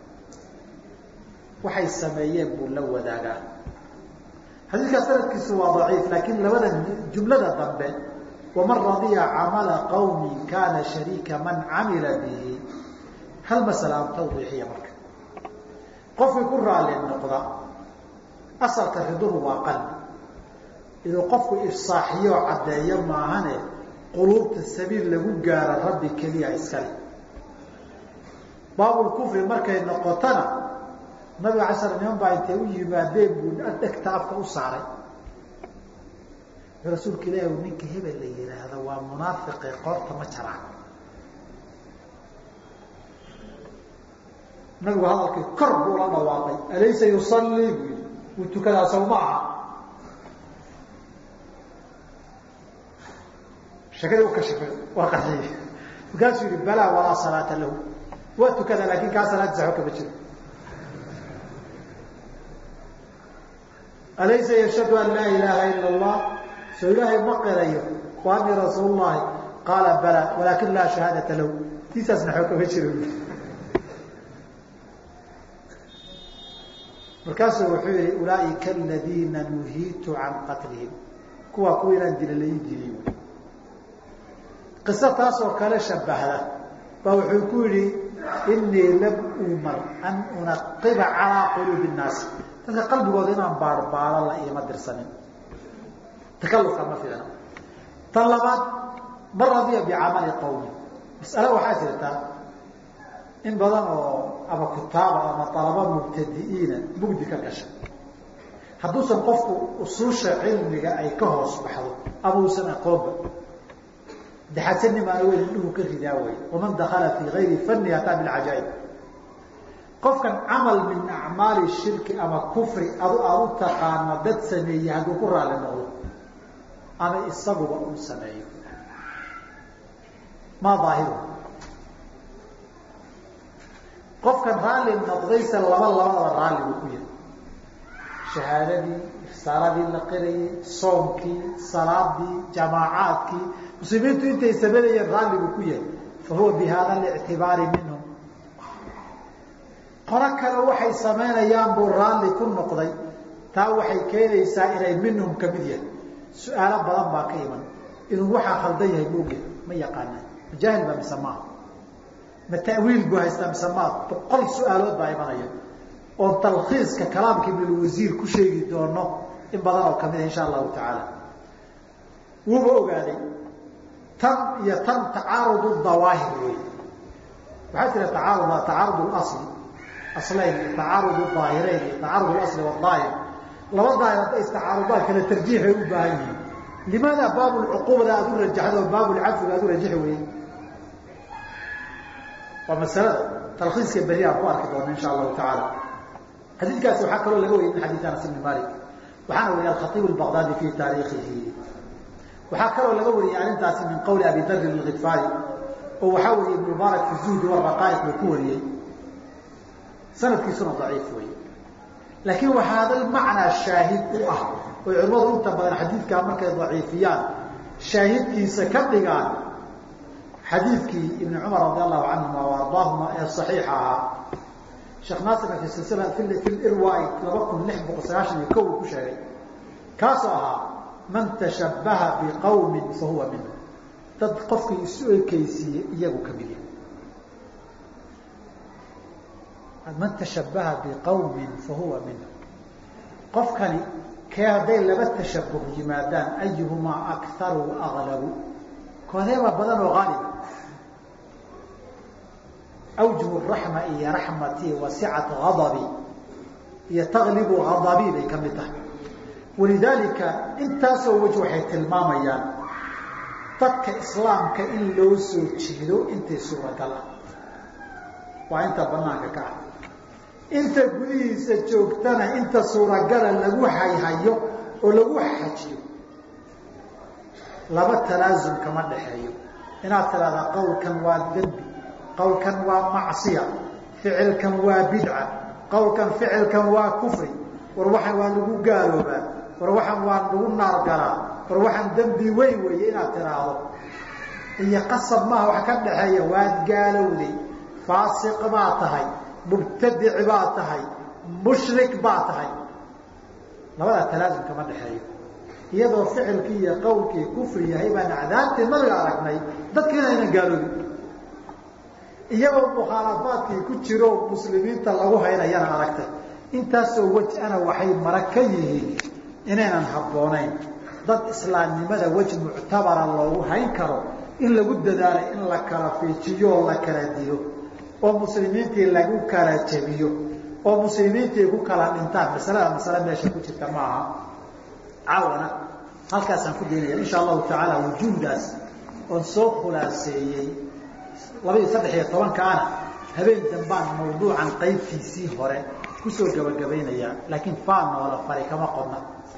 waxay sameeyeen buu la wadaagaa xadiidkaa sanadkiisu waa daciif laakiin labada jumlada dambe waman radiya camala qawmi kaana shariika man camila bihi hal masala aan tawdiixiya marka qofkii ku raalli noqda asalka riduhu waa qalbi inuu qofku ifsaaxiyo caddeeyo maahane quluubta sabiil lagu gaaro rabbi keliya iskale baabulkufri markay noqotona nabiga alay slam niman baa intay u yimaadeen buu dhegta afka u saaray rasuulka ilaahi ninka hebel la yihaahdo waa munaafiqe qoorta ma jaraan nabigu hadalkii kor buu la dhawaaqay alaysa yusallii buu yii wuu tukadaa sow ma aha shakadii u kashifay waa qaxiyey markaasuu yihi balaa walaa salaata lahu waa tukadaa laakin kaa salaad saxo kama jiro alaysa yashhadu an laa ilaaha ila allah soo ilaahay ma qirayo wa ani rasuul llahi qaala bala walaakin laa shahaadata lahu tiisaasna xoo kama jiro markaasuu wuxuu yihi ulaaئika aladiina nuhiitu can qatlihim kuwaa kuwa inaan dila lai diliy qiso taasoo kale shabahda baa wuxuu ku yihi inii lam umar an unaqiba calىa quluubi الnaasi dadka qalbigooda inaan baarbaaro la iima dirsanin takalufka ma fiicna tan labaad man radiya bicamali qawmi mas'ale waxaa jirtaa in badan oo ama kutaaba ama alaba mubtadi'iina mugdi ka gasha hadduusan qofku usuusha cilmiga ay ka hoos baxdo ama uusan aqoonba daxadsanimaana weyn indhuhu ka ridaa way waman dakala fii gayri fani ataa bilcajaa'ib qofkan camal min acmaali shirki ama kufri adu aad u taqaano dad sameeye hadduu ku raalli noqdo ama isaguba uu sameeyo maa daahiru qofkan raalli noqdayse laba labadaba raalli buu ku yahay shahaadadii ifsaaradii la qirayay soomkii salaadii jamaacaadkii muslimiintu intay sameynayeen raalli buu ku yahay fa huwa bi hada lictibaari minhum qolo kale waxay samaynayaan buu raalli ku noqday taa waxay keenaysaa inay minhum ka mid yahay su-aalo badan baa ka iman inuu waxaa khaldan yahay maogya ma yaqaanaan majaahil baa mise maaha ma tawiil buu haystaa mise maa boqol su-aalood baa imanaya oon talkhiiska kalaamka ibnulwasiir ku sheegi doono in badan oo kamida insha allahu tacaala wuuba ogaaday tan iyo tan tacaarud dawaahir wey waxaa jira tacaarud tacaarud asli aslayn iyo tacaarud daahirayn iyo tacaarud asli wadaahir laba daahir hadday istacaarudaan kale tarjiixay u baahan yihiin limaada baabulcuquubada aad u rajaxdo oo baabulcadfiga aad u rajaxi weyey waa masalada talkiiska beri aan ku arki doona insha allahu tacaala xadiidkaasi waxaa kaloo laga wariyay min xadiid anas ibni malik waxaana wariyay alkhaiib albaqdaadi fi taariikhihi waxaa kaloo laga wariyay arrintaasi min qowli abi darin alkidfaari oo waxaa wariyay ibn mubaarak fi zuhdi waraqaa'iq buu ku wariyey sanadkiisuna daciif wey laakiin waxaa hadal macnaa shaahid u ah oy culimmadu inta badan xadiidkaa markay daciifiyaan shaahidkiisa ka dhigaan xadiidkii ibn cumar radi allahu canhuma wa ardaahuma ee saxiixa ahaa sheekh naasirna fi silsila fi lirwaai laba kun lix boqol sagaashan iyo kow uu ku sheegay kaasoo ahaa man tashabbaha biqawmin fa huwa minhu dad qofkii isu ekeysiiyey iyagu ka mid yahay man tashabbaha biqawmin fa huwa minhu qofkani kee hadday laba tashabuh yimaadaan ayuhumaa akharu aglabu koodeebaa badan oo aaliba awjuhu raxma iyo raxmatii wasicat adabi iyo taqlibu ghadabii bay ka mid tahay walidaalika intaasoo wej waxay tilmaamayaan dadka islaamka in loo soo jeedo intay suuragal ah waa inta banaanka ka ah inta gudihiisa joogtana inta suuragala lagu hayhayo oo lagu xajiyo laba talaasum kama dhaxeeyo inaad tidhahdaa qowlkan waa dembi qowlkan waa macsiya ficilkan waa bidca qowlkan ficilkan waa kufri war waxaan waa lagu gaaloobaa war waxaan waa lagu naargalaa war waxaan dembi weyn weeye inaad tidhaahdo iyo qasab maaha wax ka dhaxeeya waad gaalowday faasiq baa tahay mubtadic baa tahay mushrik baa tahay labadaa talaasum kama dhexeeyo iyadoo ficilkii iyo qowlkii kufri yahay baan acdaabtii nabiga aragnay dadkiina aynan gaaloobin iyagoo mukhaalafaadkii ku jiro muslimiinta lagu haynayana aragtay intaasoo wej ana waxay mara ka yihiin inaynan habboonayn dad islaamnimada wej muctabara loogu hayn karo in lagu dadaalay in la kala fiijiyo oo la kala dilo oo muslimiintii lagu kala jebiyo oo muslimiintii ku kala dhintaan masalada masale meesha ku jirta ma aha caawana halkaasaan ku daynaya insha allahu tacaala wujuudaas oon soo khulaaseeyey labaiyo saddex iyo tobankaana habeen dambaan mawduucan qaybtiisii hore kusoo gabagabaynaya laakiin faa noola fari kama qodna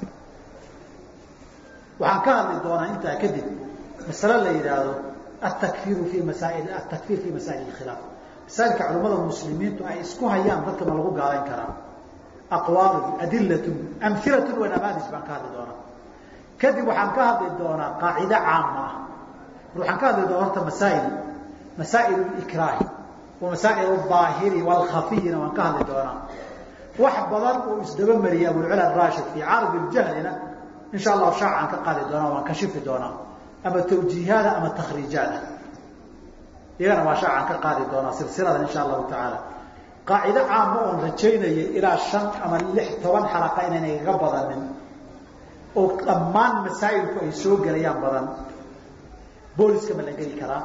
waxaan ka hadli doonaa intaa kadib masale la yidhaahdo atakfiru fi masaail atakfiir fi masaa'il khilaaf masaailka culimmada muslimiintu ay isku hayaan dadka ma lagu gaalayn karaa aqwaalun adilatun amhilatun wa namaadij baan ka hadli doonaa kadib waxaan ka hadli doonaa qaacido caama ah waxaan ka hadli doonaa horta masaa'il masaa'il likraahi wa masaa'il aahiri waalkhafiyina waan ka hadli doonaa wax badan uu isdaba mariyay abulcula rashid fii cardi ljahlina insha allahu shaacaan ka qaadi doonaa waan kashifi doonaa ama tawjiihaada ama takhriijaada iyagana waa shaacaan ka qaadi doonaa silsilada insha allahu tacaala qaacido caama oon rajaynayay ilaa shan ama lix toban xalaqa inayna igaga badanin oo dhammaan masaa'ilku ay soo gelayaan badan booliska ma la geli karaa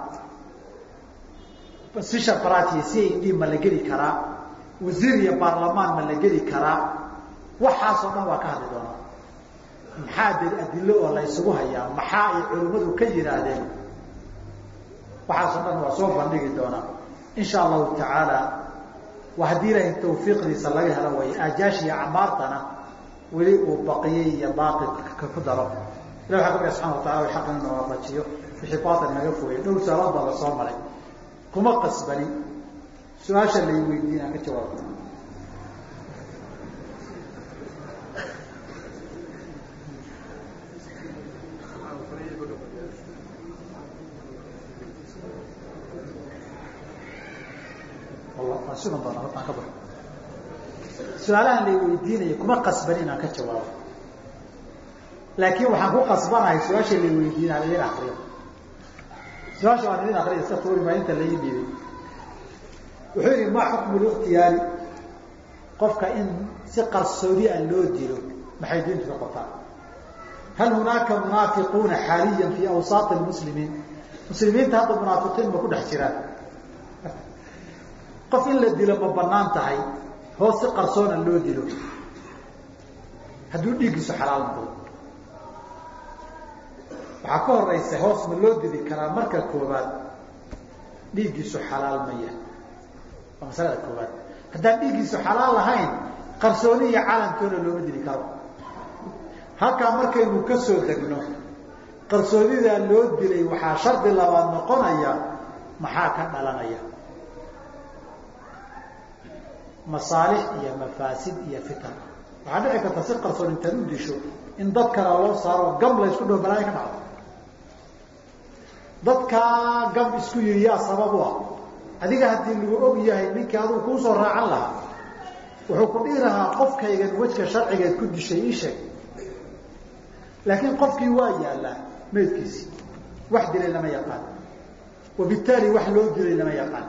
sisha baratiya c a d ma la geli karaa wasiir iyo baarlamaan ma la geli karaa waxaasoo dhan waa ka hadli doonaa maxaa de adilo oo la ysugu hayaa maxaa ay culimmadu ka yidhaahdeen waxaasoo dhan waa soo bandhigi doonaa insha allahu tacaala waa haddii ilaahay tawfiiqdiisa laga helo way aajaashi acmaartana weli uu baqiyey iyo baatilka ku daro ilah waxaa ka bia subxana wa tacala way xaqan ina waafajiyo wixii baatil naga fogay dhowr saalood baa la soo maray kuma qasbani su-aasha lay weydiin aan ka jawaabo sugan doona hortaan ka baxo su-aalahan lay weydiinaya kuma qasbani inaan ka jawaabo laakiin waxaan ku qasbanahay su-aasha lay weydiinaa idin akriyo su-aasha waan idin akriya iska tuuri maa inta lai dhiibay wuxuu yihi ma xukmu likhtiyaari qofka in si qarsoodi a loo dilo maxay diintu ka qotaa hal hunaaka munaafiquuna xaaliyan fi awsaati lmuslimiin muslimiinta hadda munaafiqiin ma ku dhex jiraan qof in la dilo ma banaan tahay hoos si qarsoona loo dilo hadduu dhiiggiisu xalaal noqdo waxaa ka horeysa hoos ma loo dili karaa marka koobaad dhiiggiisu xalaal maya waa masalada koobaad haddaan dhiiggiisu xalaal lahayn qarsooni iyo calantoona looma dili karo halkaa markaynu ka soo degno qarsoonidaa loo dilay waxaa shardi labaad noqonaya maxaa ka dhalanaya masaalix iyo mafaasid iyo fitan waxaa dhici karta si qarsoon intaad u disho in dad kale loo saaro gam la isku dhow balaayo ka dhacdo dadkaa gam isku yidhi yaa sabab u ah adiga haddii lagu og yahay ninkii adugu kuusoo raacan lahaa wuxuu ku dhihi lahaa qofkaygan wejka sharcigeed ku dishay ii sheeg laakiin qofkii waa yaallaa meydkiisii wax dilay lama yaqaan wabittaali wax loo dilay lama yaqaan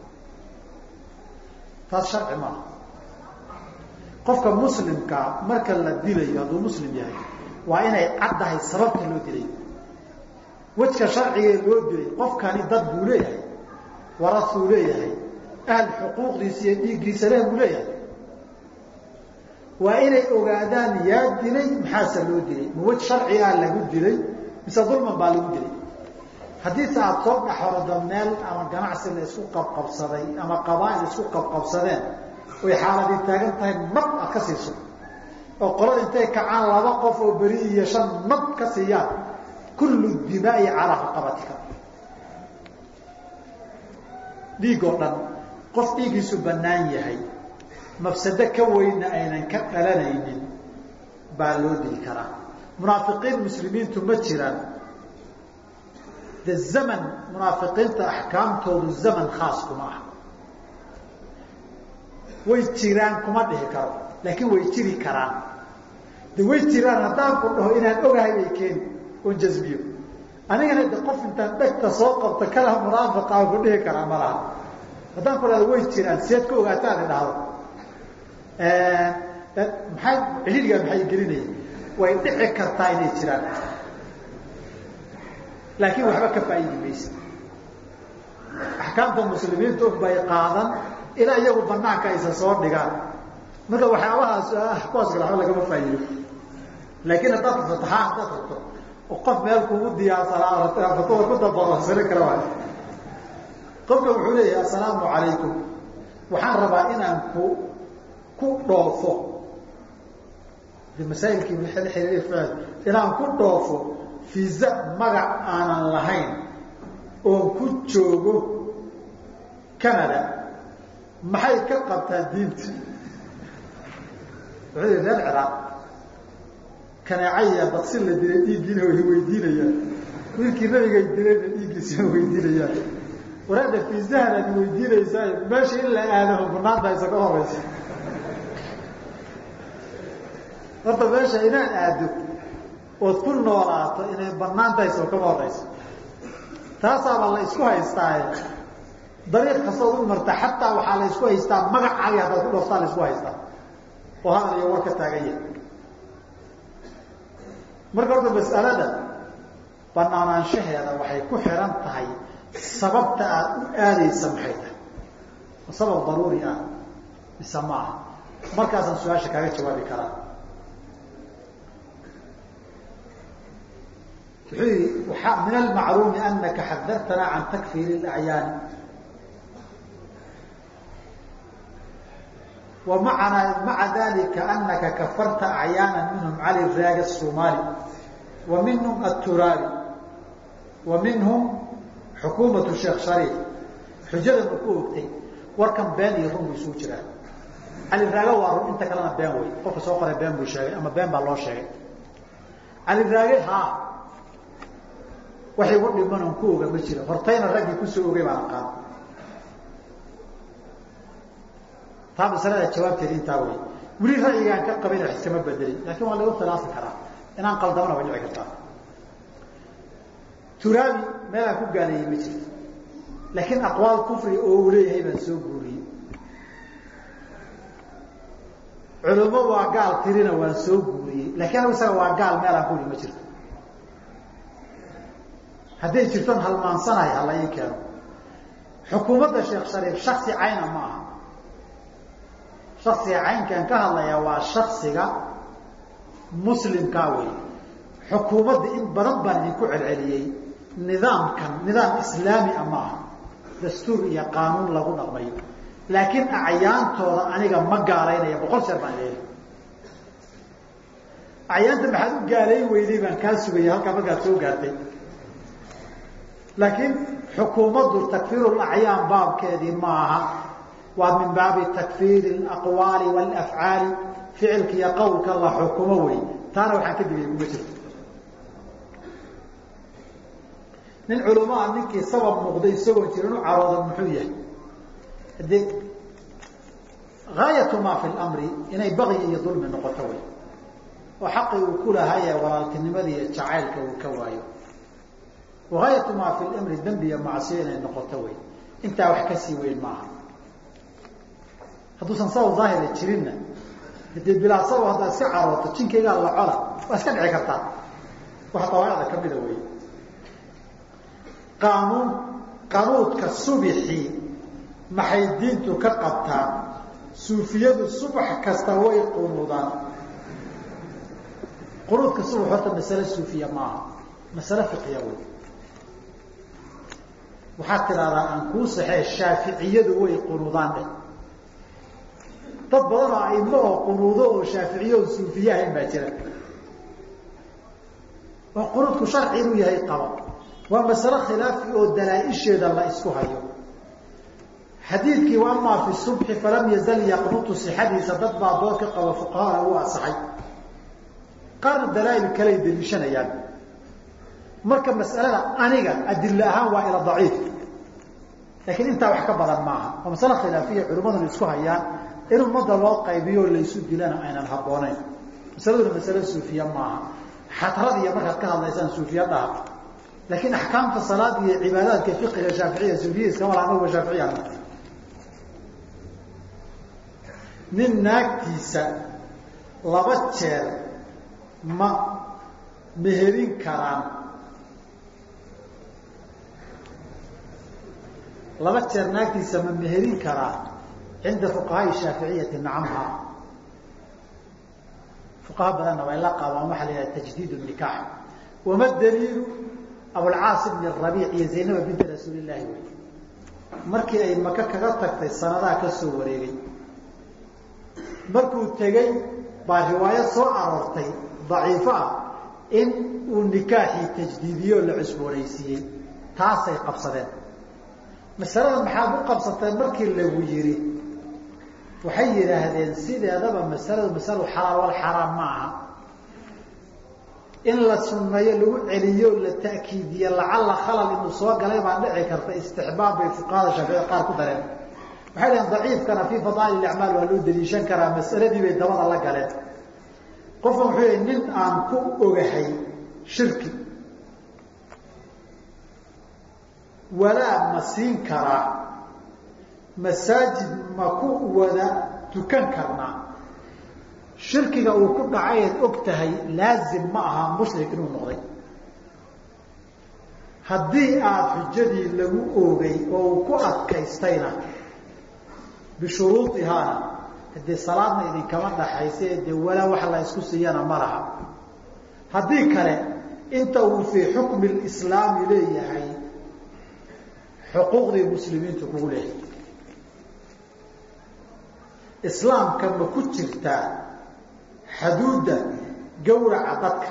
taas sharci maaha qofka muslimkaa marka la dilayo hadduu muslim yahay waa inay caddahay sababta loo dilay wejka sharcigee loo dilay qofkani dad buu leeyahay warasuu leeyahay ahl xuquuqdiisa iyo dhiiggiisa leh buu leeyahay waa inay ogaadaan yaa dilay maxaase loo dilay ma wej sharcigaa lagu dilay mise dulman baa lagu dilay haddiise aada soo dhexordo meel ama ganacsi la isku qabqabsaday ama qabaail isku qabqabsadeen oy xaaladii taagan tahay nab aad ka siiso oo qolada intay kacaan laba qof oo beri iyo shan nab ka siiyaan kullu dimaai calaa raqabatika dhiig oo dhan qof dhiigiisu bannaan yahay mafsado ka weynna aynan ka dhalanaynin baa loo dili karaa munaafiqiin muslimiintu ma jiraan de zaman munaafiqiinta axkaamtoodu zaman khaas kuma ah way jiraan kuma dhihi karo laakiin way jiri karaan de way jiraan haddaan ku dhaho inaan ogahay ay keeni oon jasbiyo anigana de qof intaan dhegta soo qabto kala munaafiqa ku dhihi karaa ma laha haddaan ku dhahdo way jiraan seed ka ogaataan idhahdo maxay ciliiligaa maxay gelinaya way dhici kartaa inay jiraan laakiin waxba ka faa'iidi maysa axkaamta muslimiintu bay qaadan ilaa iyagu banaanka aysa soo dhigaan marka waxyaabahaas kuwaas kale waba lagama faa'iido laakiin haddaad fataxaa haddaad rabto oo qof meel kugu diyaarsanaa fatada ku dabaroonsani kara waay qofka wuxuu leeyahay assalaamu calaykum waxaan rabaa inaan ku ku dhoofo de masaa'ilkii xiriir inaan ku dhoofo fiisa magac aanan lahayn oon ku joogo canada maxay ka qabtaa diinta wuxuu yihi reer ciraaq kaneecaya daqsi la dilay dhiiggiina way weydiinayaan wiilkii nabigay dilayna dhiiggiisa weydiinayaan waraada fiisahan aad weydiinaysaa meesha in la aadaho banaanta isa ka horeysa horta meesha inaad aado ood ku noolaato inay banaan tahay soo kama horeyso taasaaba la isku haystaaye dariiq kastood u marta xataa waxaa la isku haystaa magacaagi haddaad ku dhooftaa la isku haystaa oo hadal iyo war ka taagan yahay marka horta mas'alada banaanaanshaheeda waxay ku xiran tahay sababta aada u aadaysa maxay tahay ma sabab daruuri ah mise ma aha markaasaan su-aasha kaaga jawaabi karaa wuxuu yihi waaa min almacluumi anaka xadartana can takfiiri اlacyaani wa maana maca dalika anaka kafarta acyaana minhum cali raagi الsomali wa minhum aturaabi wa minhum xukuumatu sheekh shariif xujada ma ku ogtay warkan been iyo run bu isugu jiraa cali raaga waa run inta kalena been wey qofka soo qoray been buu sheegay ama been baa loo sheegay cali raage ha waxay ugu dhiman on ku oga ma jiro hortayna raggii kusoo ogay baan aqaan taa masalada jawaabteeda intaa wey weli ra'yigaan ka qabayna wax iskama bedelin laakiin waa lagu khilaafi karaa inaan qaldamana way dhici kartaa turaabi meelaan ku gaaleeyey ma jirto laakiin aqwaal kufri oo uu leeyahay baan soo guuriyey culummo waa gaal tirina waan soo guuriyey laakiin anigu isaga waa gaal meelaan ku uli ma jirto hadday jirton halmaansanahay hala ii keeno xukuumadda sheekh shariif shaksi cayna ma aha shaksiga caynkaan ka hadlayaa waa shaksiga muslimkaa wey xukuumadda in badan baan idinku celceliyey nidaamkan nidaam islaami a ma aha dastuur iyo qaanuun lagu dhaqmayo laakiin acyaantooda aniga ma gaalaynaya boqol jeer baan leeyahay acyaanta maxaad u gaalayn weyday baan kaa sugaya halkaa markaad soo gaartay laakiin xukuumaddu takfiiru lacyaan baabkeedii ma aha waa min baabi takfiiri alaqwaali waalafcaali ficilka iyo qowlka la xukumo wey taana waxaan ka digaya kuma jirto nin culamaa ninkii sabab muuqday isagoon jirin u carooda muxuu yahay haddii gaayatu maa fi lamri inay baqyi iyo dulmi noqoto wey oo xaqii uu ku lahaye walaaltinimada iyo jacaylka uu ka waayo wagaayatu maa fi lamri dembi iyo macsiyo inay noqoto wey intaa wax kasii weyn maaha hadduusan sabab daahira jirinna hadee bilaa sabab haddaad iska carooto jinkaygaa la cola waa iska dhici kartaa wax dawaacda kamida wey qaanuun qanuudka subixii maxay diintu ka qabtaa suufiyadu subax kasta way qunuudaan qunuudka subax horta masale suufiya maaha masale fiqiya wey waxaad tidahdaa aan kuu saxee shaaficiyadu way qunuudaan dhe dad badan oo aimo oo qunuudo oo shaaficiye oo suufiye ahayn baa jira oo qunuudku sharci inuu yahay qaba waa masale khilaafi oo dalaa-isheeda la isku hayo xadiidkii amaa fi subxi falam yazal yaqnutu sixadiisa dad baa dood ka qaba fuqahana uu asaxay qaarna dalaa-il kaley daliishanayaan marka mas'alada aniga adilla ahaan waa ila daciif laakiin intaa wax ka badan maaha waa masale khilaafiya culimmaduna isku hayaan in ummadda loo qaybiyo laysu dilana aynan habbooneyn masaladuna masale suufiya maaha xatrad iyo markaad ka hadlaysaan suufiya dhaha laakiin axkaamta salaada iyo cibaadaadka fiqiga shaaficiya suufiya iskama laha anaguba shaaficiyana nin naagtiisa laba jeer ma meherin karaan laba jeer naagtiisa ma meherin karaa cinda fuqahaai shaaficiyati nacamha fuqaha badanna way la qaabaan waxaa la yidhaha tajdiid nikaax wama daliilu abulcaas ibn rabiic iyo zaynaba binti rasuuli llaahi wey markii ay maka kaga tagtay sanadaha ka soo wareegay markuu tegey baa riwaayo soo aroortay daciifo ah in uu nikaaxii tajdiidiyo la cusboonaysiiyey taasay qabsadeen masalada maxaad u qabsatay markii lagu yidhi waxay yidhaahdeen sideedaba masaladu masalo xalaal wal xaraam ma aha in la sunneeyo lagu celiyo la ta'kiidiyo lacalla khalal inuu soo galay baa dhici karta istixbaab bay fuqahada shaaficida qaar ku dareen waxay dhaheen daciifkana fii fadaa'il acmaal waa loo daliishan karaa masaladii bay dabada la galeen qofkan wuxuu yihi nin aan ku ogahay shirki walaa ma siin karaa masaajid ma ku wada tukan karnaa shirkiga uu ku dhacayd og tahay laazim ma aha mushrik inuu noqday haddii aada xujadii lagu oogay oo uu ku adkaystayna bishuruudihaana haddii salaadna idinkama dhaxayse dee walaa wax la isku siiyana ma laha haddii kale inta uu fii xukmi lislaami leeyahay xuquuqdii muslimiintu kugu leeyahay islaamka ma ku jirtaa xaduudda gawraca dadka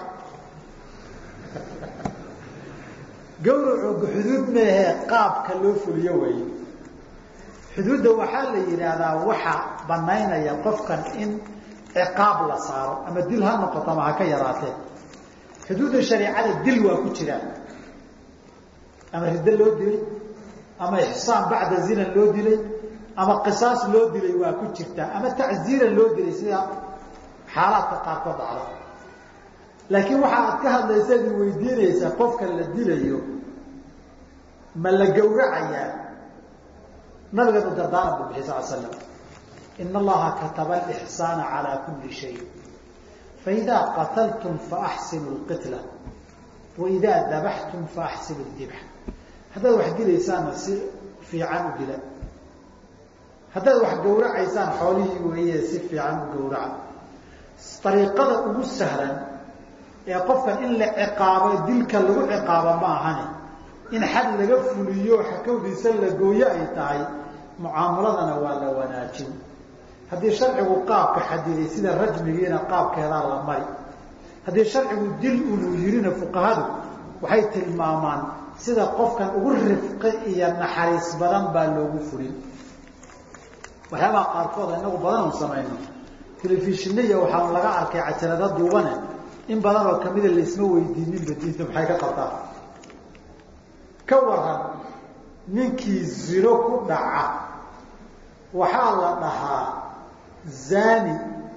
gawracu xuduud meehee qaabka loo fuliyo weeye xuduudda waxaa la yidhaahdaa waxa banaynaya qofkan in ciqaab la saaro ama dil ha noqoto ama ha ka yaraatee xuduudda shareicada dil waa ku jiraan ama riddo loo dilay ama ixsaan bacda zina loo dilay ama qisaas loo dilay waa ku jirtaa ama tacziira loo dilay sida xaalaadka qaarkood dhacda laakiin waxa aad ka hadlaysa ad weydiinaysaa qofka la dilayo ma la gawracayaa nabigeenu dardaana buu bixi sal slam ina allaha kataba alixsaana calaa kulli shay faidaa qataltum faaxsinu lqitla waidaa dabaxtum faaxsinu dibx haddaad wax dilaysaanna si fiican u dila haddaad wax gawracaysaan xoolihii weeye si fiican u gawraca ariiqada ugu sahlan ee qofkan in la ciqaabo dilka lagu ciqaabo ma ahani in xad laga fuliyo xakawdiisa la gooyo ay tahay mucaamaladana waa la wanaajin haddii sharcigu qaabka xadiday sida rajmigiina qaabkeedaa la mari haddii sharcigu dil unuu yirina fuqahadu waxay tilmaamaan sida qofkan ugu rifqi iyo naxariis badan baa loogu fulin waxyaabaha qaarkood inagu badan on samayno telefishiniya waxaa laga arkay cajalada duubane in badan oo kamida laisma weydiininba diinta maxay ka qabtaa ka waran ninkii zino ku dhaca waxaa la dhahaa zani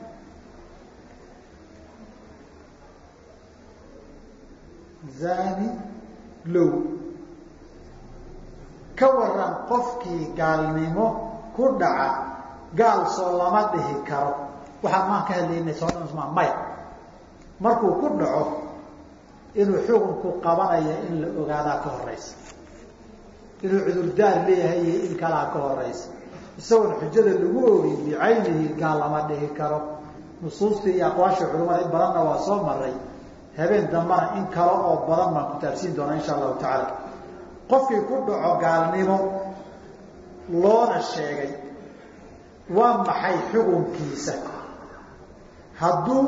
zani low ka waran qofkii gaalnimo ku dhaca gaal soo lama dhihi karo waxaan maan ka hadlaynay soodhansmaa maya markuu ku dhaco inuu xukunku qabanayo in la ogaadaa ka horeysa inuu cudurdaar leeyahay iyo in kalaa ka horeysa isagoon xujada lagu ogin bicaynihi gaal lama dhihi karo nusuustii iyo aqwaashii culimada in badanna waa soo maray habeen dambana in kale oo badan baan ku taabsiin doonaa insha allahu tacaala qofkii ku dhaco gaalnimo loona sheegay waa maxay xukunkiisa hadduu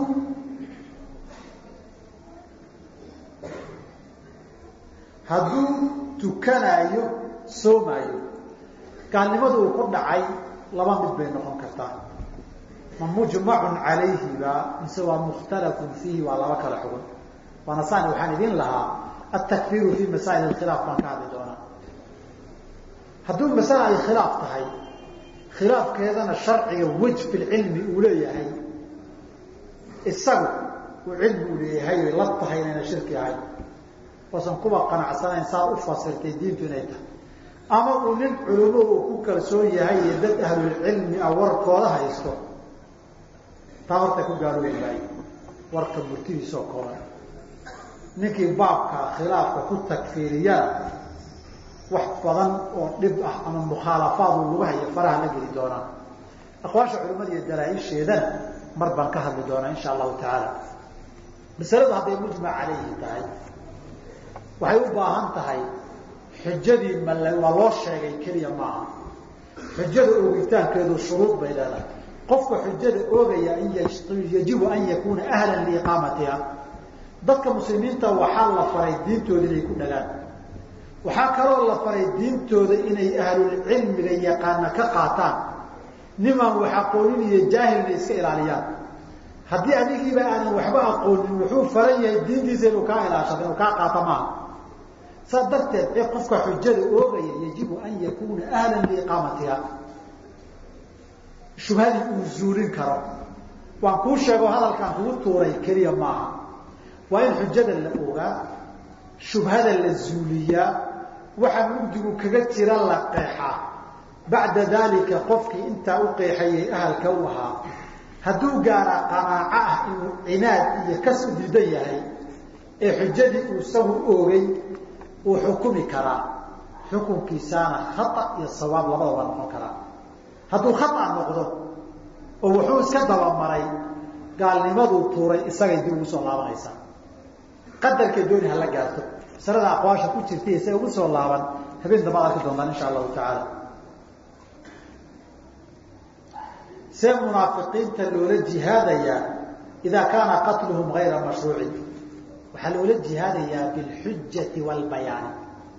hadduu tukanaayo soomaayo gaalnimadu uu ku dhacay laba mid bay noqon kartaa ma mujmacun calayhi ba mise waa mukhtalafun fiihi waa laba kala xugun waana saan waxaan idin lahaa atakfiiru fi masaa'il khilaaf baan ka hadli doonaa hadduu masale ay khilaaf tahay khilaafkeedana sharciga wej fi lcilmi uu leeyahay isagu uu cilmi uu leeyahay way la tahay inayna shirki ahayn oosan kuba qanacsanayn saa u fasirtay diintu inay tahay ama uu nin culimo uu ku kalsoon yahay iyo dad ahlulcilmi ah warkooda haysto taa horta ku gaaloobi maayo warka murtidiisoo kooban ninkii baabka khilaafka ku takfiiriyana wax badan oo dhib ah ama mukhaalafaad uu lagu hayo faraha la geli doonaa aqwaasha culimada iyo dalaa-isheedana mar baan ka hadli doonaa insha allahu tacaala masaladu hadday mujmac calayhi tahay waxay u baahan tahay xujadii mal waa loo sheegay keliya maaha xujada oogitaankeedu shuruud bay leedahay qofka xujada oogaya yajibu an yakuuna ahlan liiqaamatiha dadka muslimiinta waxaa la faray diintooda inay ku dhagaan waxaa kaloo la faray diintooda inay ahlulcilmiga yaqaana ka qaataan nimaan wax aqoonin iyo jaahilna iska ilaaliyaan haddii adigiiba aanan waxba aqoonin wuxuu faran yahay diintiisa inuu kaa ilaashado inuu kaa qaato maaha saas darteed ee qofka xujada oogaya yajibu an yakuuna ahlan liiqaamatiha shubhadii uu zuulin karo waan kuu sheego hadalkaan kugu tuuray keliya maaha waa in xujada la ogaa shubhada la zuuliyaa waxa mugdigu kaga jira la qeexaa bacda dalika qofkii intaa u qeexayay ahalka u ahaa hadduu gaaraa qanaaco ah inuu cinaad iyo kas u diidan yahay ee xujadii uu isagu oogay uu xukumi karaa xukunkiisaana khata iyo sawaab labadaba noqon karaa hadduu khata noqdo oo wuxuu iska dabamaray gaalnimaduu tuuray isagay dib ugu soo laabanaysaa qadarkay dooni hala gaarto masalada aqwaasha ku jirtay isaga ugu soo laaban habeen dambaad arki doontaan insha allahu tacaala see munaafiqiinta loola jihaadayaa idaa kaana qatluhum gayra mashruucin waxaa loola jihaadayaa bilxujati waalbayaani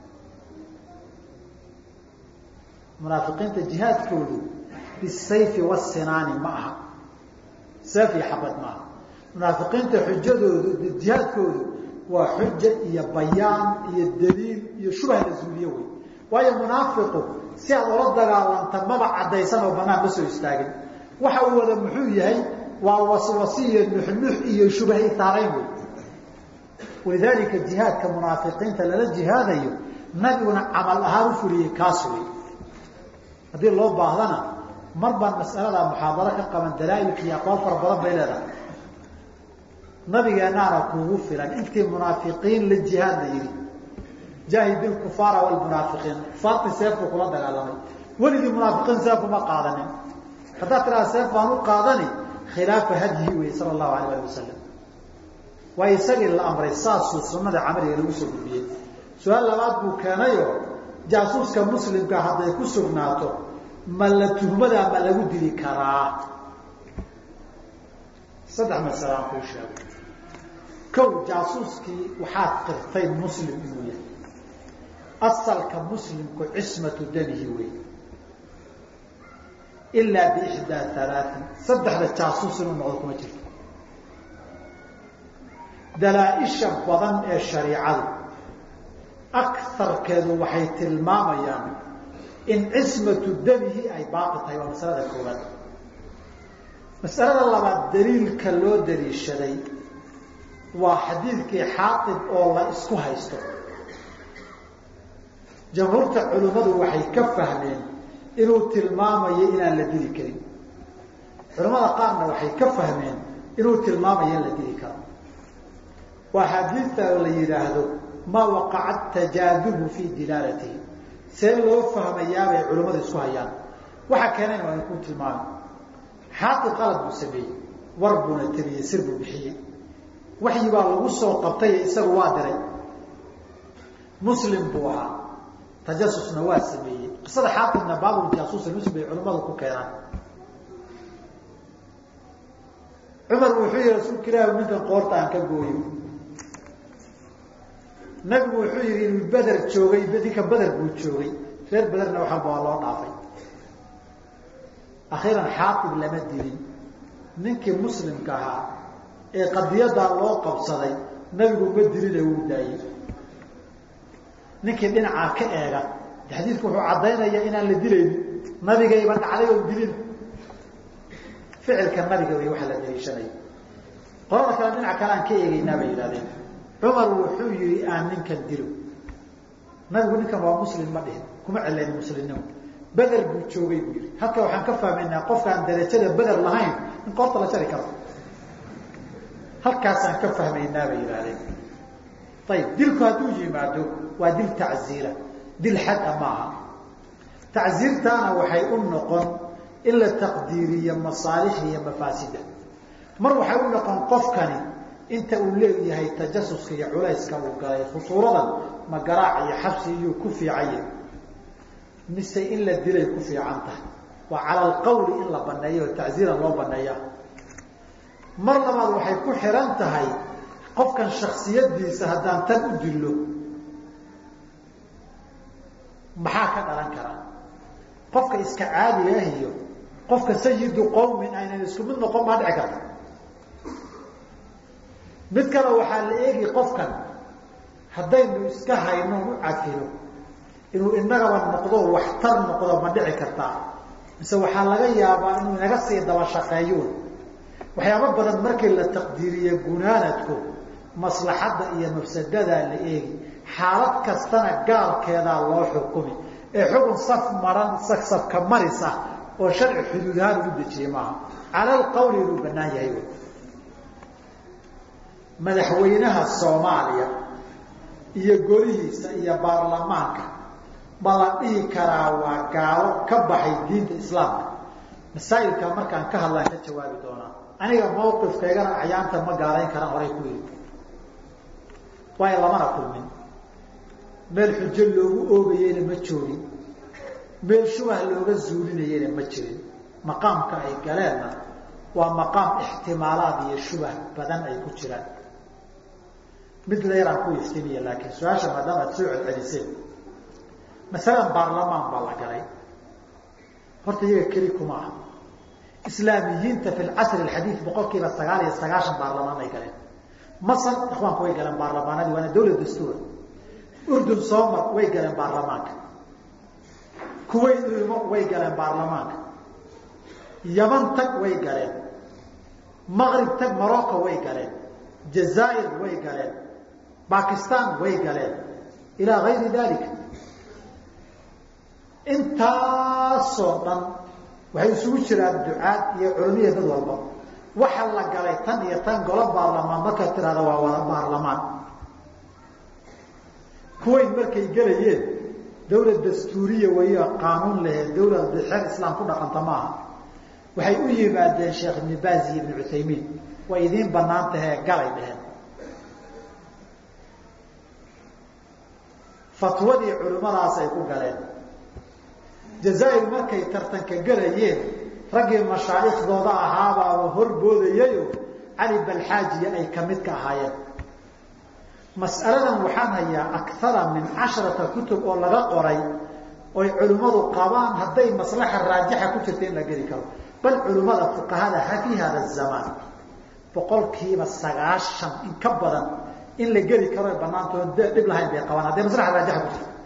munaafiqiinta jihaadkoodu bisayfi wasinaani ma aha seef iyo xabad ma aha munaafiqiinta xujadoodu jihaadkoodu waa xuja iyo bayaan iyo daliil iyo shubha la zuuliyo wey waayo munaafiqu si aad ola dagaalanta maba caddaysan oo banaan ma soo istaagin waxa uu wada muxuu yahay waa waswasi iyo nuxnux iyo shubha itaarayn wey walidaalika jihaadka munaafiqiinta lala jihaadayo nabiguna camal ahaan u fuliyey kaas wey haddii loo baahdana mar baan mas'alada muxaadaro ka qaban dalaailka iyo aqwaal fara badan bay leedahay nabigeenaana kuugu filan intii munaafiqiin la jihaad la yidhi jaahid ilkufaara walmunaafiqiin kufaartii seefku kula dagaalamay weligii munaafiqiin seef uma qaadanin haddaad tidhaha seef baan u qaadani khilaafa hadyi wey sala allahu alayh ali wasalam waa isagii la amray saasuu sunnada camaliga lagu soo gudbiyey su-aal labaad buu keenayoo jaasuuska muslimka hadday ku sugnaato ma la tuhmadaa ma lagu dili karaa saddex masale aan kuu sheego kow jaasuuskii waxaad qirtay muslim inuu yahay asalka muslimku cismatu damihi wey ilaa biixdaa alaain saddexda jaasuus inuu noqdo kuma jirto dalaa-isha badan ee shariicadu akarkeedu waxay tilmaamayaan in cismatu damihi ay baaqi tahay waa masalada koowaad masalada labaad daliilka loo daliishaday waa xadiidkii xaaib oo la isku haysto jamhuurta culimmadu waxay ka fahmeen inuu tilmaamayo inaan la dili karin culimmada qaarna waxay ka fahmeen inuu tilmaamayo in la dili karo waa xadiidta la yidhaahdo maa waqaca tajaadubu fii dilaalatihi see loo fahmayaabay culimmadu isku hayaan waxa keenayna waa ku tilmaamay xaaqi qalad buu sameeyey war buuna tabiyey sir buu bixiyey waxyi baa lagu soo qabtay isagu waa diray muslim buu ahaa tajasusna waa sameeyey qisada xaaqibna baabul jaasuusa muslim bay culimmadu ku keenaan cumar wuxuu yihi rasuulka ilaahi ninkan qoorta aan ka gooyo nabigu wuxuu yihi inuu beder joogay ninka beder buu joogay reer bederna waxalba waa loo dhaafay akhiiran xaaqib lama dilin ninkii muslimka ahaa ee qadiyadaa loo qabsaday nabigu ma dilina wuu daayey ninkii dhinacaa ka eega xadiidku wuxuu caddaynaya inaan la dilaynin nabigayba dhacday oo dilin ficilka nabiga wey waxa la daliishanaya qolada kale dhinac kale aan ka eegeynaa bay yidhahdeen cumar wuxuu yihi aan ninkan dilo nabigu ninkan waa muslim ma dhihin kuma celeyn muslimnimo beder buu joogay buu yihi halka waxaan ka fahmaynaa qofkaan darajada beder lahayn in qoorta la jari karo halkaasaan ka fahmaynaa bay yidhahdeen ayib dilku hadduu yimaado waa dil tacziira dil xada maaha tacziirtaana waxay u noqon in la taqdiiriyo masaalixda iyo mafaasida mar waxay u noqon qofkani inta uu leeyahay tajasuska iyo culayska uu galay khusuuradan ma garaac iyo xabsi iyuu ku fiicanya mise in la dilay ku fiican tahay waa cala alqawli in la baneeyo oo tacziiran loo baneeya mar labaad waxay ku xihan tahay qofkan shaksiyadiisa haddaan tan u dillo maxaa ka dhalan kara qofka iska caadiga ah iyo qofka sayidu qowmin aynan isku mid noqon baa dhici karta mid kale waxaa la eegi qofkan haddaynu iska hayno u cafino inuu inagaba noqdo waxtar noqdo ma dhici kartaa mise waxaa laga yaabaa inuu inaga sii daba shaqeeyuun waxyaabo badan markii la taqdiiriye gunaanadku maslaxadda iyo mafsadadaa la eegi xaalad kastana gaalkeedaa loo xukumi ee xukun saf maran safka maris ah oo sharci xuduud ahaan ugu dejiyey maaha cala alqawli inuu banaan yahay wy madaxweynaha soomaaliya iyo golihiisa iyo baarlamaanka ma la dhihi karaa waa gaalo ka baxay diinta islaamka masaa'ilka markaan ka hadlaan ka jawaabi doonaa aniga mawqifkaygana acyaanta ma gaalayn karaan horay ku yiri waayo lamana kulmin meel xujo loogu oogayeyna ma joogin meel shubah looga zuulinayeyna ma jirin maqaamka ay galeenna waa maqaam ixtimaalaad iyo shubah badan ay ku jiraan mid la yaraan ku iftimiya laakiin su-aasha maadaama ad soo celceliseen masalan baarlamaan baa la galay horta iyaga keli kuma aha islaamiyiinta fi lcasri alxadiid boqol kiiba sagaal iyo sagaashan baarlamaan ay galeen masar ikhwaanku way galeen baarlamaanadii waana dawlad dastuura urdun soomar way galeen baarlamaanka kuwait ulmo way galeen baarlamaanka yaman tag way galeen maqrib tag morocco way galeen jazaair way galeen bakistan way galeen ilaa gayri dalika intaasoo dhan waxay isugu jiraan ducaad iyo culamiya dad walba waxa la galay tan iyo tan golo baarlamaan markaad tirahda waa wada baarlamaan kuwayt markay gelayeen dawlad dastuuriya waya qaanuun lehe dawlad bixeer islaam ku dhaqanta maaha waxay u yimaadeen sheekh ibni baaz iyo ibnu cuthaymiin way idiin banaan tahee galay dheheen fatwadii culimmadaas ay ku galeen jazaair markay tartanka gelayeen raggii mashaaikhdooda ahaabaaba horboodayayo cali balxaajiya ay kamid ka ahaayeen mas'aladan waxaan hayaa akara min casharata kutub oo laga qoray oy culimmadu qabaan hadday maslaxa raajixa ku jirta in la geli karo bal culimmada fuqahada fi hada zamaan boqolkiiba sagaashan in ka badan in la geli karo banaantoo dhib lahayn bay qabaan hadday maslaxa raajixa ku jirta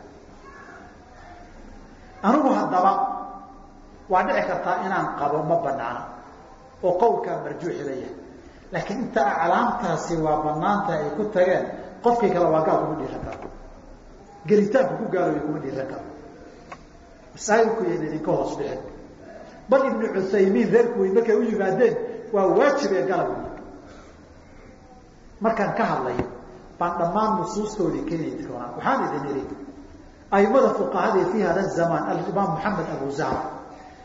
anigu haddaba waa dhici kartaa inaan qabo ma banaana oo qowlkaa marjuuxi la yahay laakiin inta aclaamtaasi waa banaanta ay ku tageen qofkii kale waa gaal kuma dhiiran karo gelitaanku ku gaaloobay kuma dhiiran karo masaa'ilku yan idinka hoos bixin bal ibnu cuthaymiin reerku wey markay u yimaadeen waa waajibee galab markaan ka hadlayo baan dhammaan nusuustoodii keeni doonaa waxaan idin idhi aimada fuqahada fi hada zamaan alimaam moxamed abu zahra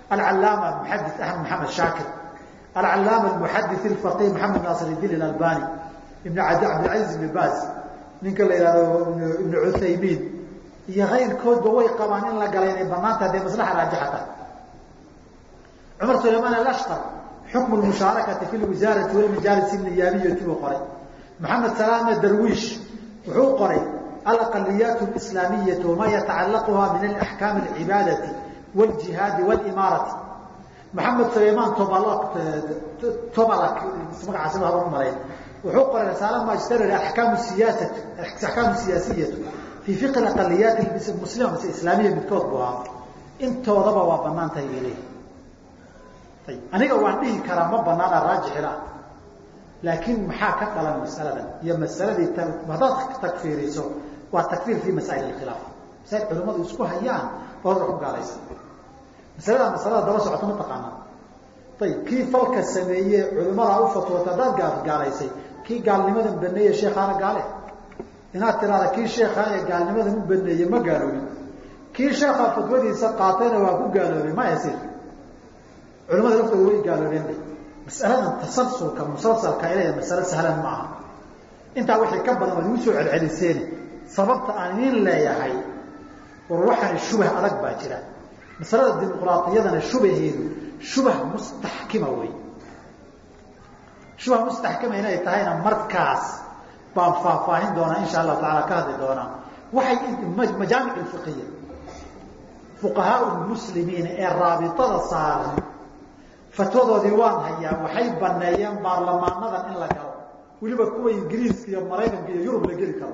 alcalaama muxadis axmed maxamed shaakir alcalaama muxadis ilfaqih maxamed naasir idin ilalbani ibn cabdilcaziz ibn baz ninka la yihahdo ibn cuthaymiin iyo kayrkoodba way qabaan in la galay inay banaanta hadday maslaxa raajixata cumar sulaymaan alashqar xukmu lmushaarakati fi lwisaarati walmajaalis niyaabiyati buu qoray maxamed salaame darwiish wuxuu qoray alaqaliyaat lislaamiyatu wama yatacalaquha min alaxkaami alcibaadati wljihaadi wlimaarati maxamed sulaymaan tobalak magacaasi haba u malayn wuxuu qoray risaala magister akaam siyaasat axkaamu siyaasiyatu fii fiqi aqaliyaat muslima mise islaamiya midkood buu ahaa intoodaba waa banaan tahay bay leeyihi ayib aniga waan dhihi karaa ma banaana raajixila laakiin maxaa ka dhalan masaladan iyo masaladii haddaad takfiiriso waa takfiir fi masaa'il alkhilaaf masail culimmadu isku hayaan oo ku gaalaysa masalada masalada daba socota ma taqaanaa ayib kii falka sameeye culimmada u fatwoota haddaad gaalaysay kii gaalnimadan baneeye sheekhaana gaale inaad tiraada kii sheekhaa ee gaalnimadan u baneeye ma gaaloobin kii sheekhaa fatwadiisa qaatayna waa ku gaaloobay ma yasir culimada laftooda way gaaloobeen masaladan tasalsulka musalsalka ilaya masalo sahlan ma aha intaa wixii ka badan waad igu soo celceliseen sababta aan idiin leeyahay war waxaani shubah adag baa jira masalada dimuqraadiyadana shubaheedu shubah mustaxkima wey shubah mustaxkima inay tahayna markaas baan faahfaahin doonaa insha allahu taala ka hadli doonaa waxay majaamic fiqiya fuqahaa muslimiina ee raabitada saaran fatwadoodii waan hayaa waxay baneeyeen baarlamaanadan in la galo weliba kuwa ingiriiska iyo maraykanka iyo yurub la geli karo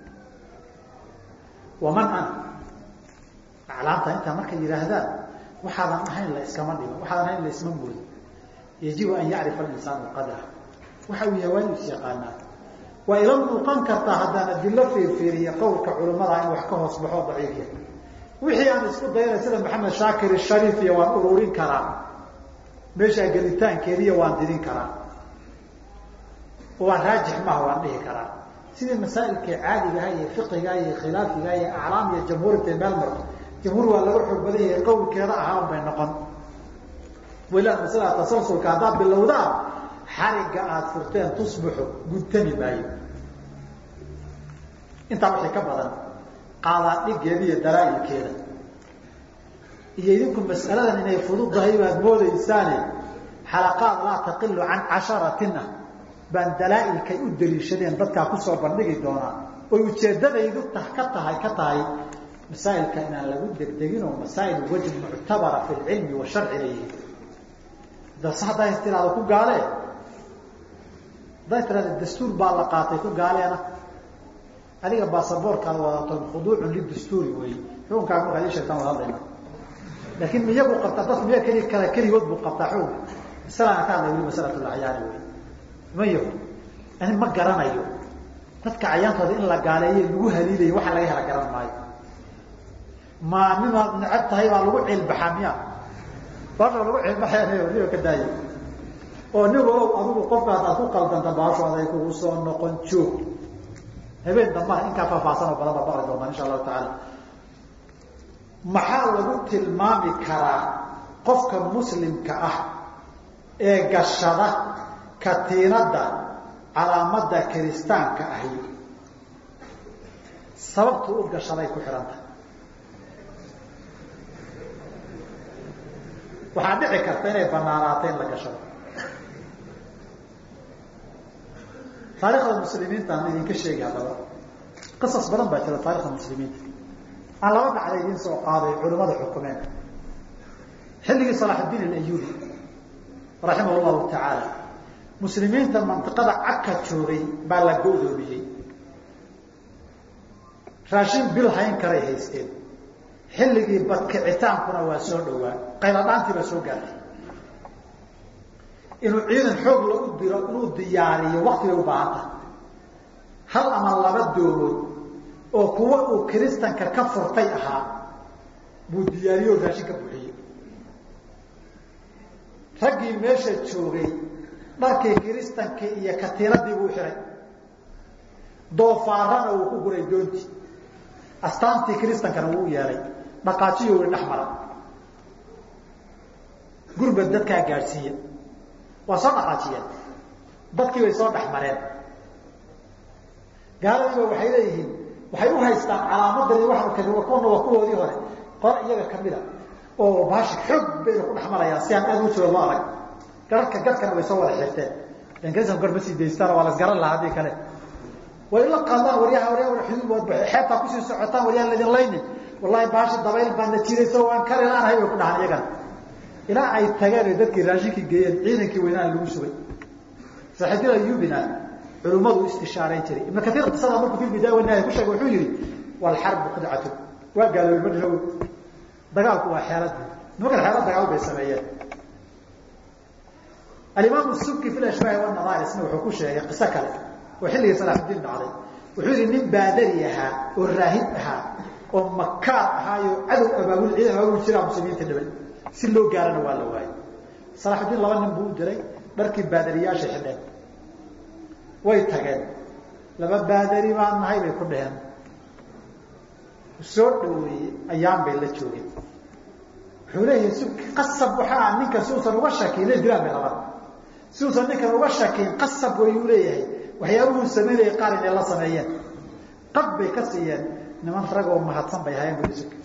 waman ana aclaamta intaa markay yidhaahdaan waxaadan ahayn la iskama dhigo waxaadan ahayn la isma moodo yajibu an yacrifa alinsaanu qadra waxa uu yahay waa inuu is yaqaanaa waa ila muuqan kartaa haddaan adilo fiirfiiriya qowlka culimmada in wax ka hoos baxoo daciifiya wixii aan isku dayana sida maxamed shaakir shariif iyo waan ururin karaa meeshaa gelitaankeediiyo waan didin karaa oo waan raajix maha waan dhihi karaa sidii masaa'ilka caadigaha iyo fiqiga iyo khilaafiga iyo aclaam iyo jamhuurta meel marto jamhuur waa laga xoog badan yahay qowlkeeda ahaa un bay noqon wala masalada tasalsulka haddaad bilowdaan xarigga aada furteen tusbaxu gudtami maayo intaa wixii ka badan qaadaan dhigeeda iyo dalaa'ilkeeda iyo idinku mas'aladan inay fududahay baad moodaysaane xalaqaad laa taqilu can casharatin ah baan dalaa'ilkay u daliishadeen dadkaa kusoo bandhigi doonaa oy ujeeddadaydu ta ka tahay ka tahay masaa'ilka inaan lagu degdegin oo masaa'il wajh muctabara fi lcilmi wa sharci layihi das hadday tiraado ku gaalee hadday tiraada dastuur baa la qaatay ku gaaleena adiga baasaboorkaad wadato khuduucun lidastuuri wey xukunkaaga markaad ii sheegtaan wad hadlayna laakiin miyagu qabtaa dad miya keli kala keligood buu qabtaa xukunka masalana ka hadlay weli masalat lacyaani wey mayo ani ma garanayo dadka cayaantooda in la gaaleeyo lagu haliilayo waxa laga hela garan maayo ma nimaad necab tahay baa lagu ciilbaxaa miya baasha lagu ciilbaxaya niba ka daayo oo nin walow adigu qofkaas aad ku qaldanta baasho aday kugu soo noqon joog habeen dambana inkaa faahfaahsan oo badan baa baqri doontaan insha allahu tacaala maxaa lagu tilmaami karaa qofka muslimka ah ee gashada katiinadda calaamadda kiristaanka ahi sababtu u gashaday ku xidhanta waxaa dhici karta inay banaanaato in la gashado taarikhda muslimiinta aan idinka sheegi haddaba qisas badan baa jira taarikhda muslimiinta aan laba dhacda idiin soo qaaday culimmada xukumeen xilligii salaaxudiin alayubi raximah llahu tacaala muslimiinta mantiqada cagka joogay baa la go-doomiyey raashin bil hayn karay haysteen xilligii badkicitaankuna waa soo dhowaa qayladhaantii baa soo gaartay inuu ciidan xoog lagu diro inuu diyaariyo wakti bay u baahan tahay hal ama laba doomood oo kuwa uu kiristanka ka furtay ahaa buu diyaariyo raashin ka buuxiyey raggii meesha joogay dharkii kiristankii iyo katiinadii buu xihay doofaarana uu ku guray doontii astaantii kiristankana wuu u yeelay dhaqaajiyo wi dhex mara gurba dadkaa gaadhsiiya waa soo dhaqaajiyeen dadkii bay soo dhex mareen gaaladiiba waxay leeyihiin waxay u haystaan calaamadani waa kuwana waa kuwoodii hore qor iyaga kamida oo baashi xoog bayna ku dhexmarayaan si aan aad u jooga loo arag gararka gadkana way soo wada xirteen lanksan gor ma sii daystaan waa las garan lahaa haddii kale way la qaadaan waryaha waryaa xuduud xeebtaa kusii socotaan waryaa laydin laynin wallahi baashi dabayl baana jirayso waan kari laanahay way ku dhahaan iyagana ilaa ay tageen ay dadkii raashinkii geeyeen ciidankii weynaha lagu sugay saaxiibyada yubina culummadu istishaarayn jiray ibn kaiir qisada markuu fi bidaaya wanaaya ku sheegay wuxuu yihi walxarbu qudcatu waa gaaloobay ma dhinow dagaalku waa xeelad nimankan xeelad dagaal bay sameeyeen alimaam subki fi ashbaahi wanadaarisna wuxuu ku sheegay qiso kale oo xilligii salaaxudiin dhacday wuxuu yihi nin baadari ahaa oo raahib ahaa oo makaar ahaayo cadow abaabul ciidan abaabul jiraa muslimiinta dhibay si loo gaarana waa la waayay salaaxudiin laba nin buu u diray dharkii baadariyaasha xidheen way tageen laba baadari baan nahay bay ku dheheen soo dhaweeyey ayaan bay la joogeen wuxuu leeyahay si qasab waxaa ninka si uusan uga shakiin la dilaan bay labada si uusan ninkan uga shakiin qasab wayuu leeyahay waxyaabuhuu samaynayay qaar inay la sameeyeen qab bay ka siiyeen niman rag oo mahadsan bay hayeen bui suk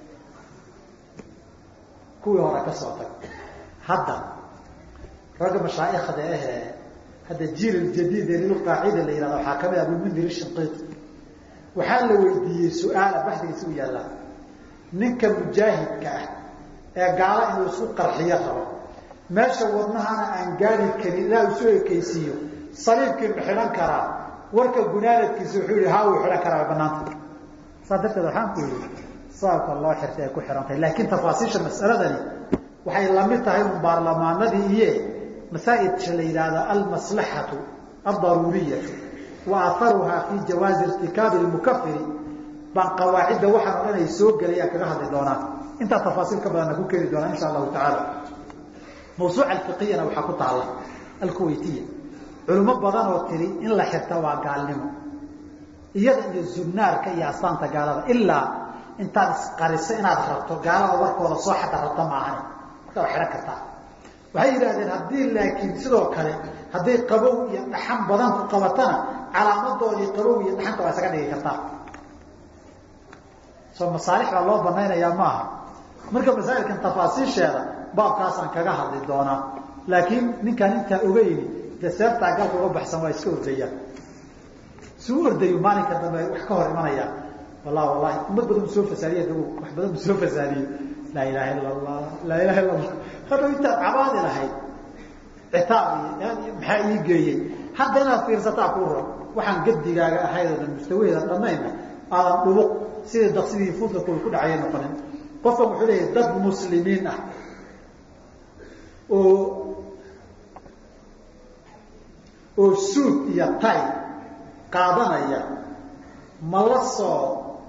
kuwii hore ka soo tag hadda ragga mashaa'ikhda ahee hadda jiil jadiid ee lilqaacida la yihahda waxaa kamid ah abumundir shinqiit waxaa la weydiiyey su-aala baxdigiisa u yaallaa ninka mujaahidka ah ee gaala inuu isku qarxiyo rabo meesha wadnahana aan gaari karin ilaa isu ekeysiiyo saliibkii ma xidhan karaa warka gunaanadkiisa wuxuu yihi haa wuu xidhan karaa way banaanta saas darteed waxaan ku yihi sababka loo xirtay ay ku xidhantahay laakiin tafaasiisha mas'aladani waxay lamid tahay un baarlamaanadii iye masaaidka la yidhaahdo almaslaxatu aldaruuriyatu wa aharuhaa fi jawaazi irtikaabi lmukafiri baan qawaacidda waxaan o dhan ay soo gelayaan kaga hadli doonaa intaa tafaasiil ka badanna ku keeni doonaa insha allahu tacaala mawsuuca alfiqiyana waxaa ku taalla alkuwaytiya culimo badan oo tiri in la xirta waa gaalnimo iyada iyo zubnaarka iyo astaanta gaalada ilaa intaad isqariso inaad rabto gaalada warkooda soo xadda rabta maahane marka waa xidhan kartaa waxay yidhahdeen haddii laakiin sidoo kale hadday qabow iyo dhaxan badan ku qabatana calaamadoodii qabow iyo dhaxanta waa isaga dhigi kartaa soo masaalix baa loo banaynayaa maaha marka masaa'ilkan tafaasiisheeda baabkaasaan kaga hadli doonaa laakiin ninkaan intaa ogeyni de seeftaa galka uga baxsan waa iska ordayaan si u ordayo maalinka dambe wax ka hor imanaya wallahi wallahi umad badan soo fasaadiye dagu wax badan soo fasaadiye laa ilaha illa allah laa ilaha illa allah hadhow intaad cabaadi lahayd citaab iyo maxaa ii geeyey hadda inaad fiirsataa kuu ron waxaan gadigaaga ahayd oodan mustawaheeda dhanayna aadan dhubuq sidii daksidii fuudka ku dhacaya noqonin qofkan wuxuu leeyahay dad muslimiin ah oo oo suud iyo tay qaadanaya ma la soo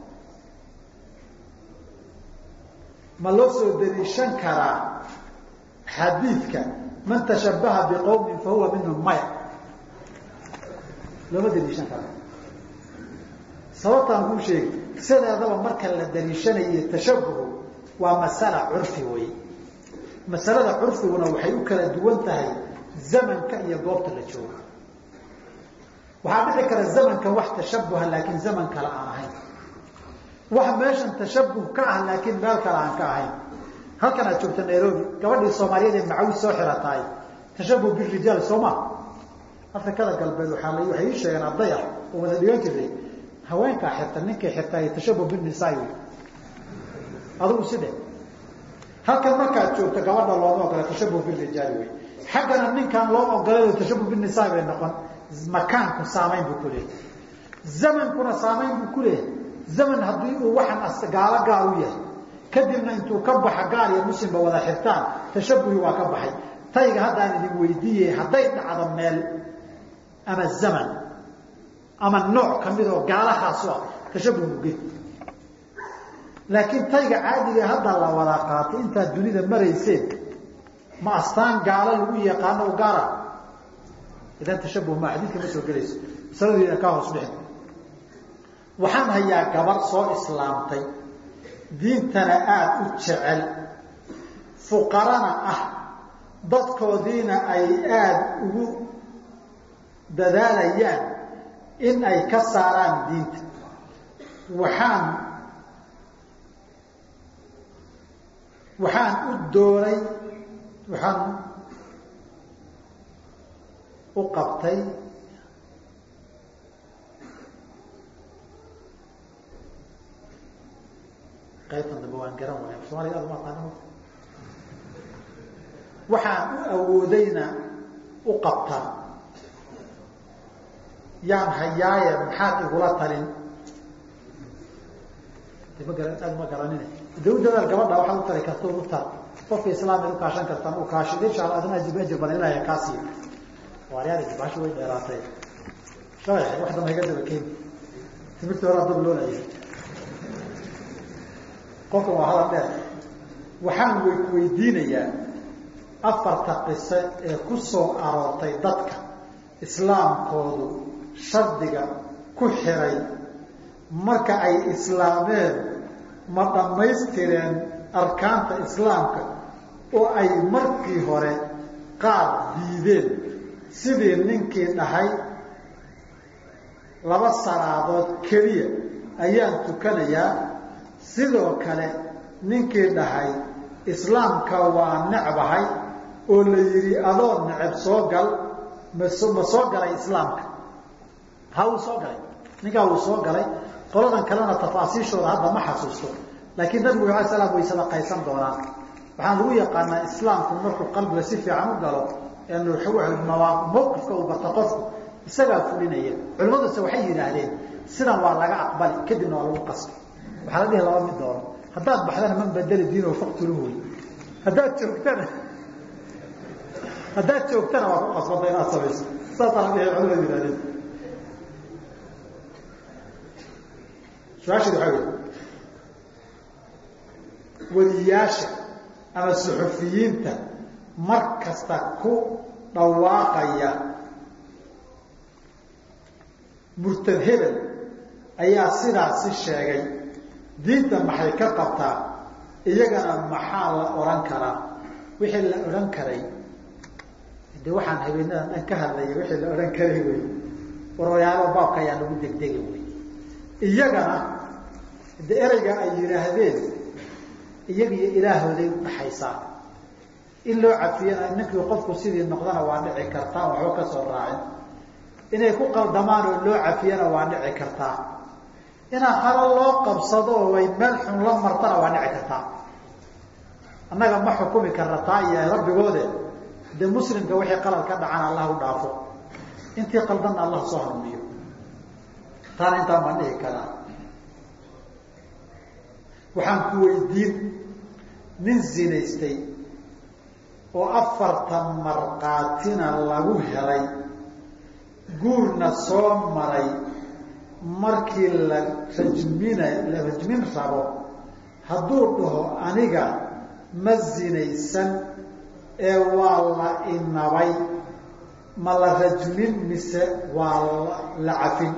ma loo soo daliishan karaa xadiidka man tashabaha biqowmin fahuwa minhum maya looma daliishan kara sababtaan kuu sheegi sideedaba marka la daliishanayo tashabuhu waa masala curfi wey masalada curfiguna waxay u kala duwan tahay zamanka iyo goobta la joogo waxaa dhici kara zamanka wax tashabuha laakiin zaman kale aan ahayn wax meeshan tashabuh ka ah laakiin meel kale aan ka ahayn halkan aad joogta nairobi gabadhii soomaaliyeed ee macawis soo xirataay tashabuh birijaal sooma afrikada galbeed waaa waxay ii sheegeen arday ah oo wada dhigan jiray haweenkaa xirta ninkay xirtaay tashabuh binisaai wey adugu sidhe halkan markaad joogto gabadha looma ogola tashabuh birijaali wey xaggana ninkaan loo ogolay tashabuh binisaai bay noqon makaanku saamayn buu ku leeyahy zamankuna saamayn buu ku leeyahay zaman haddii uu waxaan gaalo gaal u yahay kadibna intuu ka baxa gaal iyo muslimba wada xirtaan tashabuhi waa ka baxay tayga haddaan idin weydiiyey hadday dhacdo meel ama zaman ama nooc kamid oo gaalahaasu ah tashabuh muge laakiin tayga caadiga hadda la wada qaatay intaad dunida marayseen ma astaan gaalo lagu yaqaano u gaara idan tashabuh ma xadiidka ma soo gelayso masaladiina kaa hoos dhixin waxaan hayaa gabar soo islaamtay diintana aada u jecel fuqarana ah dadkoodiina ay aada ugu dadaalayaan in ay ka saaraan diinta waxaan waxaan u doonay waxaan u qabtay qaybtan dambe waan garan waaya soomaliga aad uma aqaana waxaan u awoodayna u qabtaa yaan hayaaye maxaad igula talin ma gara aad ma garanine de u dadaal gabadha waxaad u tali karta u tar qofka islaamid u kaashan kartaan u kaashin insha alla adina ajir ajir badan ilahay kaa siiyo waaryaal baasha way dheeraatay shalay wax dambe iga daba keeni timirtii horaa dab loo laayay qofkan waa hadal dheer waxaan wy weydiinayaa afarta qiso ee ku soo aroortay dadka islaamkoodu shardiga ku xiray marka ay islaameen ma dhammaystireen arkaanta islaamka oo ay markii hore qaar diideen sidii ninkii dhahay laba salaadood keliya ayaan tukanayaa sidoo kale ninkii dhahay islaamka waa necbahay oo la yidhi adoo neceb soo gal maso ma soo galay islaamka ha wuu soo galay ninkaa wuu soo galay qoladan kalena tafaasiishooda hadda ma xasuusto laakiin nabigu alay slam way sadaqaysan doonaan waxaan lagu yaqaanaa islaamku markuu qalbiga si fiican u galo mawqifka uu barta qofku isagaa fulinaya culimaduse waxay yidhaahdeen sidan waa laga aqbali kadibna waa lagu qasbi waxaa la dhihi laba mid doono haddaad baxdana man badeli diino faktuluhu wey haddaad joogtana haddaad joogtana waa ku qasbanta inaad samayso saasaa la dhihi culimadu yihahdeen su-aasheed waxaa wey weliyaasha ama suxufiyiinta mar kasta ku dhawaaqaya murtad hebel ayaa sidaasi sheegay diinta maxay ka qabtaa iyagana maxaa la odhan karaa wixii la odhan karay de waxaan habeenadan dhan ka hadlaya wixii la odhan karay wey warwayaalo baabka ayaa lagu degdega wey iyagana de ereyga ay yidhaahdeen iyagiyo ilaahooday udhaxaysaa in loo cafiyana ninkii qofku sidii noqdana waa dhici kartaa waxba ka soo raacin inay ku qaldamaan oo loo cafiyana waa dhici kartaa inaa halo loo qabsado oo ay meel xun la martana waa dhici kartaa annaga ma xukumi karna taa iyo rabbigoode de muslimka wixii qalad ka dhacana allah u dhaafo intii qaldanna allah soo hanuuniyo taana intaan baan dhihi karaa waxaan ku weydiin nin zinaystay oo afartan markaatina lagu helay guurna soo maray markii la rajmina la rajmin rabo hadduu dhaho aniga ma zinaysan ee waa la inabay ma la rajmin mise waa la cafin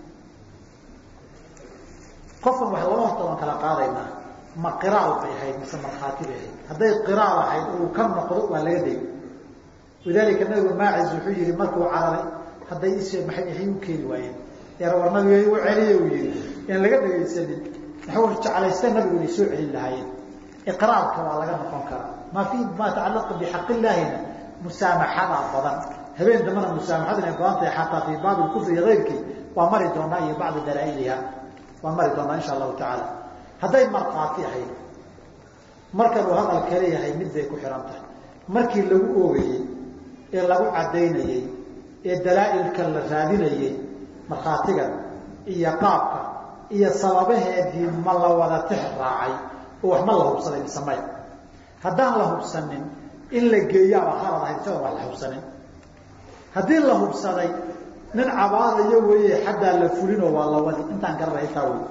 qofkan wax laba horta waan kala qaadaynaa ma qiraal bay ahayd mise markhaati bay ahayd hadday qiraal ahayd uu ka noqdo waa laga day walidaalika nabigu maacis wuxuu yihi markuu cararay hadday is maay maxay u keeni waayeen yar war nabiga u celiye uu yihi aan laga dhagaysanin maxuu jeclaysta nabigu inay soo celin lahaayeen iqraarka waa laga noqon karaa maa fi ma tacalaqa bixaq illaahina musaamaxada badan habeen dambana musaamaxadu inay badan tahay xataa fii baabi kufri iyo ayrkii waa mari doonaa iyo bacdi dalaailiha waan mari doonaa insha allahu tacaala hadday markhaati ahayd markan uu hadalka leeyahay mid bay ku xihan tahay markii lagu oogayey ee lagu caddaynayey ee dalaa-ilka la raadinayey markhaatiga iyo qaabka iyo sababaheedii ma la wada tix raacay oo wax ma la hubsaday mise maya haddaan la hubsanin in la geeyaaba halad ahayd isaga waa la hubsanin haddii la hubsaday nin cabaadayo weeye xaddaa la fulinoo waa la wadi intaan garanay taa wey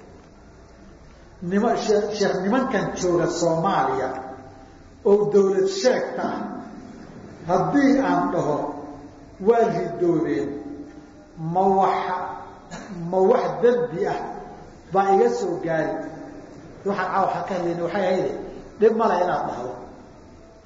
nima sheekh nimankan jooga soomaaliya oo dawlad sheegta ah haddii aan dhaho waa ridoobeen ma waxa ma wax dembi ah baa iga soo gaari waxaan caawa ka hadlayna waxay ahayde dhib male inaad dhahdo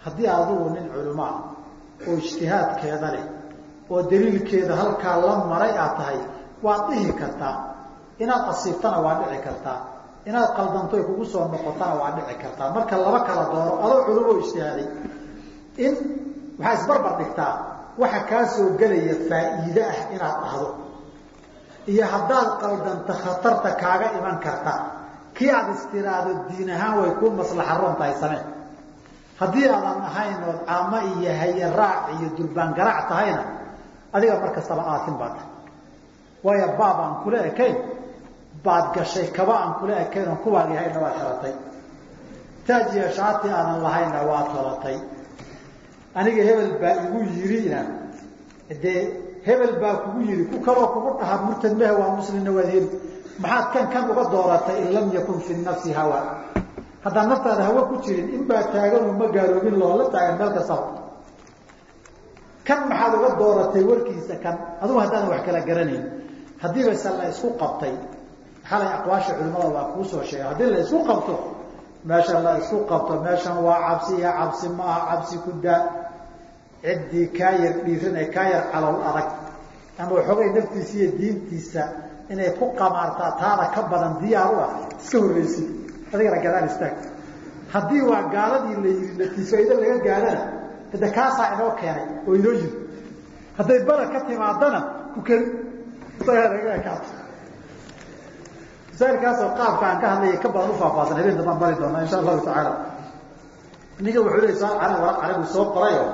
haddii adugu nin culamaa oo ijtihaadkeeda leh oo daliilkeeda halkaa la maray aad tahay waad dhihi kartaa inaad asiibtana waa dhici kartaa inaad qaldanto ay kugu soo noqotana waa dhici kartaa marka laba kala dooro adoo culamo ijtihaaday in waxaa isbarbar dhigtaa waxa kaa soo gelaya faa'iide ah inaad dhahdo iyo haddaad qaldanto khatarta kaaga iman karta kii aada istiraado diin ahaan way kuu maslaxa ron tahay samee haddii aadan ahayn ood caamo iyo haye raac iyo durbaan garaac tahayna adiga mar kastaba aatin baa tahay waayo baab aan kula ekayn baad gashay kaba aan kula ekayn oon kuwaagi hayna waad xiratay taaj iyo shaati aadan lahayna waad tolatay aniga hebel baa igu yirina dee hebel baa kugu yiri ku kaloo kugu dhaha murtad mehe waa muslimna waad heli maxaad kan kan uga dooratay in lam yakun fi nafsi hawa haddaan naftaada hawa ku jirin in baa taaganoo ma gaaloobin loola taagan meel kastaba kan maxaad uga dooratay warkiisa kan adugu haddaadan wax kala garanayn haddii base la isku qabtay xalay aqwaasha culimada waa kuu soo sheegay haddii la isku qabto meesha la isku qabto meeshan waa cabsi iyo cabsi ma aha cabsi ku daa ciddii kaa yar dhiiran ee kaa yar calow adag ama waxoogay naftiisa iyo diintiisa inay ku qamaartaa taada ka badan diyaar u ah iska horreysid adigana gadaan istaag haddii waa gaaladii la yiri natiifaydo laga gaadhana hade kaasaa inoo keenay oo inoo yiri hadday bala ka timaadana ku keli kaato masaailkaasoo qaabka aan ka hadlaya ka badan ufaahfaahsan habeen dambaan bari doonaa insha allahu tacaala ninka wuxuu le soo waraq carabi soo qorayo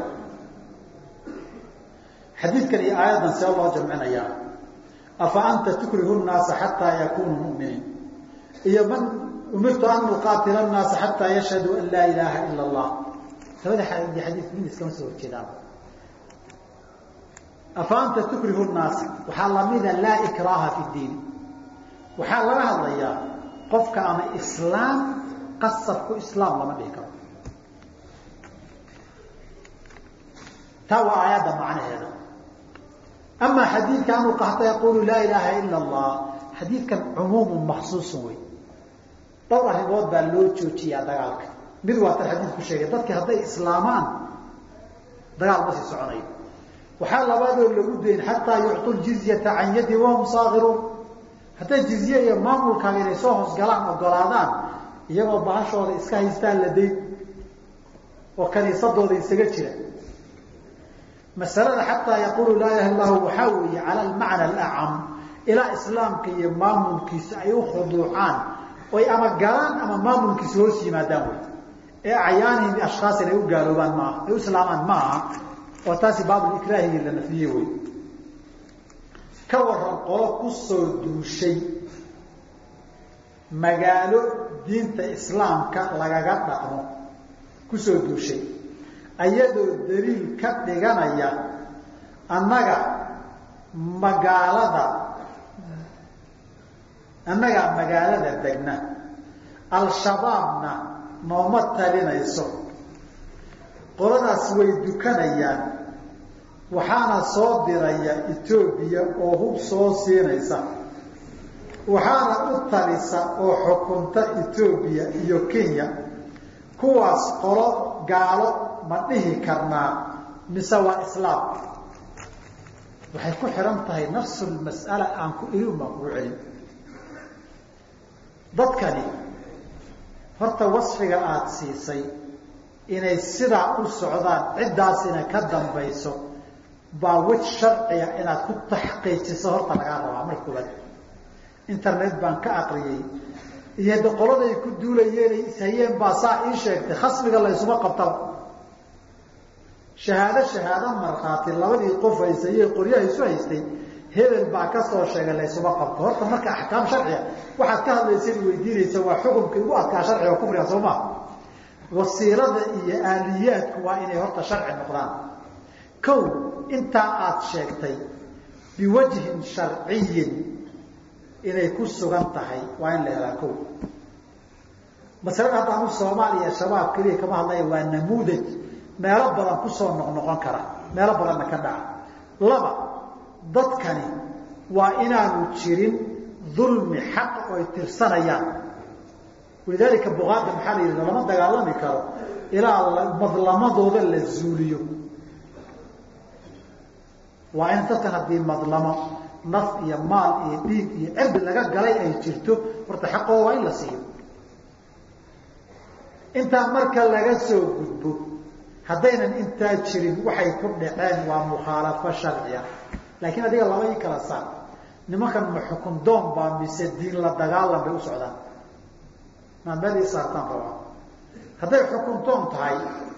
xadiidkan iyo aayaddan see loo jamcinayaa afa anta tukrihu nnaasa xataa yakunuu muminiin iyo man umirtu an uqaatila nnaasa xataa yashhaduu an laa ilaaha ila allah labada xadiid mid iskama soo horjeedaan afa anta tukrihu nnaasa waxaa lamida laa ikraaha fi diin waxaa laga hadlayaa qofka ama islaam qasabku islaam lama dhihi karo taa waa aayadda macnaheeda ama xadiidka anuu qahta yaqulu laa ilaaha ila allah xadiidkan cumuumun maksuusun wey dhowr arrimood baa loo joojiyaa dagaalka mid waa tan xadiidku sheegay dadki hadday islaamaan dagaal ma sii soconayo waxaa labaadoo lagu dayn xataa yucطu ljizyata can yadi wahum saakiruun hadday jizye iyo maamulkaaga inay soo hoosgalaan ogolaadaan iyagoo bahashooda iska haystaan la dayn oo kaniisadooda isaga jira masalada xataa yaqulu laa ilaha illahu waxaa weeye cala almacna alacam ilaa islaamka iyo maamulkiisa ay u khuduucaan oy ama galaan ama maamulkiisa hoos yimaadaan wey ee acyaanihim ashkhaas inay u gaaloobaan maaha ay u islaamaan ma aha oo taasi baabulikraahigii la nafiyey wey ka waran qolo ku soo duushay magaalo diinta islaamka lagaga dhaqmo kusoo duushay ayadoo daliil ka dhiganaya annaga magaalada annagaa magaalada degna al-shabaabna nooma talinayso qoladaas way dukanayaan waxaana soo diraya etoobiya oo hub soo siinaysa waxaana u talisa oo xukunta etoobiya iyo kenya kuwaas qolo gaalo ma dhihi karnaa mise waa islaam waxay ku xihan tahay nafsulmas'ala aan ku irin baan kugu celin dadkani horta wasfiga aada siisay inay sidaa u socdaan ciddaasina ka dambayso baa wej sharciga inaad ku taxqiijiso horta lagaa rabaa marka koobaad internet baan ka aqriyey iyo de qoladay ku duulayeenay ishayeen baa saa ii sheegtay khasbiga laysuma qabtaba shahaado shahaado markhaati labadii qof haysayey qoryaha isu haystay hebel baa ka soo sheegay laysuma qabto horta marka axkaam sharciga waxaad ka hadlaysa weydiinaysa waa xukumka igu adkaa sharciga kufriga soo maa wasiilada iyo aaliyaadku waa inay horta sharci noqdaan kow intaa aada sheegtay biwajhin sharciyin inay ku sugan tahay waa in la helaa kow masalada haddaanu soomaaliya shabaab keliya kama hadlaya waa namuudaj meelo badan kusoo noqnoqon kara meelo badanna ka dhaca laba dadkani waa inaanu jirin dulmi xaq oo ay tirsanayaan walidaalika bukaada maxaa la yidhahda lama dagaalami karo ilaa madlamadooda la zuuliyo waa in dadkan haddii madlamo naf iyo maal iyo dhiig iyo cirdi laga galay ay jirto horta xaqooda waa in la siiyo intaa marka laga soo gudbo haddaynan intaa jirin waxay ku dhaceen waa mukhaalafo sharciya laakiin adiga laba ii kala saar nimankan ma xukun doon baa mise diin la dagaalan bay u socdaan maa meel ii saartaan rabaa hadday xukun doon tahay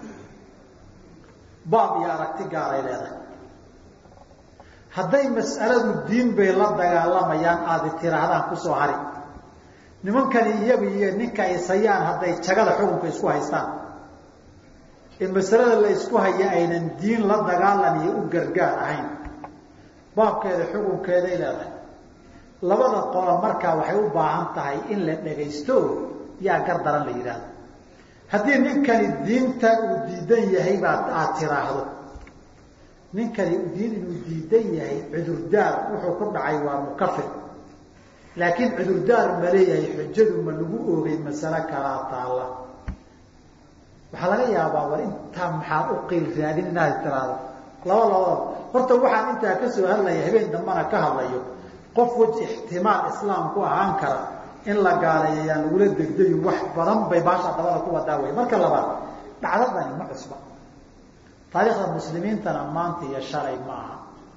baab iyo aragti gaaray leedahay hadday mas'aladu diin bay la dagaalamayaan aada tiraahdaan kusoo hari nimankani iyagu iyo ninka isayaan hadday jagada xukunka isku haystaan ee masalada la isku haya aynan diin la dagaalan iyo u gargaar ahayn baabkeeda xukunkeeday leedahay labada qolo markaa waxay u baahan tahay in la dhagaysto yaa gar daran la yidhaahdo haddii ninkani diinta uu diidan yahay baad aada tiraahdo ninkani diin inuu diidan yahay cudurdaar wuxuu ku dhacay waa mukafir laakiin cudurdaar ma leeyahay xujadu ma lagu oogay masale kalaa taalla waxaa laga yaabaa war intaa maxaa u qiil raadin inaad tiraahdo laba labadaba horta waxaan intaa ka soo hadlaya habeen dambana ka hadlayo qof weji ixtimaal islaamku ahaan kara in la gaaleeyo yaan lagula degdayin wax badan bay baasha dabada ku wadaa wey marka labaad dhacdadani ma cusba taariikhda muslimiintana maanta iyo shalay ma aha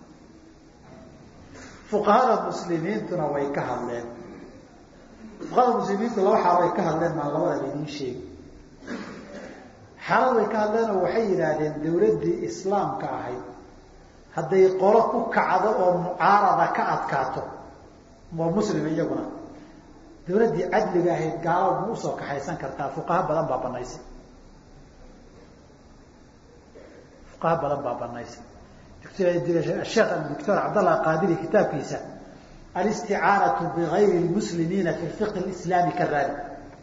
fuqahada muslimiintuna way ka hadleen fuqahada muslimiintu laba xaal way ka hadleen maan labada laydin sheegi xaalad way ka hadleen oo waxay yidhaahdeen dawladdii islaamka ahayd hadday qolo ku kacdo oo mucaarada ka adkaato waa muslim iyaguna dawladdii cadliga ahayd gaalo ma usoo kaxaysan kartaa fuqaha badan baa banaysay fuqaha badan baa banaysay sheekh doctor cabdallah qaadiri kitaabkiisa alisticaanatu bigayri lmuslimiina fi fiqhi lislaami ka raadi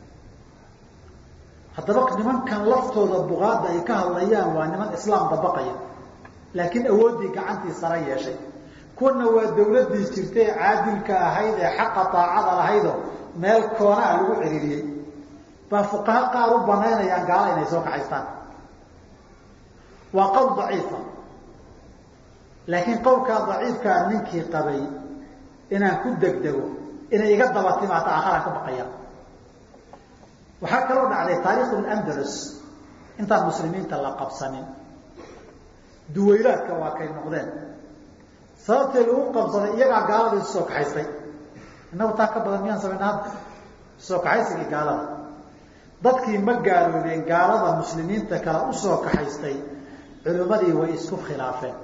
haddaba nimankan laftooda buqaada ay ka hadlayaan waa niman islaam dabaqaya laakiin awooddii gacantii sara yeeshay kuwana waa dawladdii jirtay ee caadilka ahayd ee xaqa daacada lahaydoo meel koona a lagu ciriiriyey baa fuqaha qaar u banaynayaan gaala inay soo kaxaystaan waa qowl daciifa laakiin qowlkaa daciifkaa ninkii qabay inaan ku degdego inay iga daba timaata aakharaan ka baqaya waxaa kaloo dhacday taariikhu landalus intaan muslimiinta la qabsanin duwaylaadka waa kay noqdeen sababtee lagu qabsaday iyagaa gaalada isu soo kaxaystay innagu taa ka badan miyaan samayna hadda soo kaxaysigii gaalada dadkii ma gaaloobeen gaalada muslimiinta kale usoo kaxaystay culimmadii way isku khilaafeen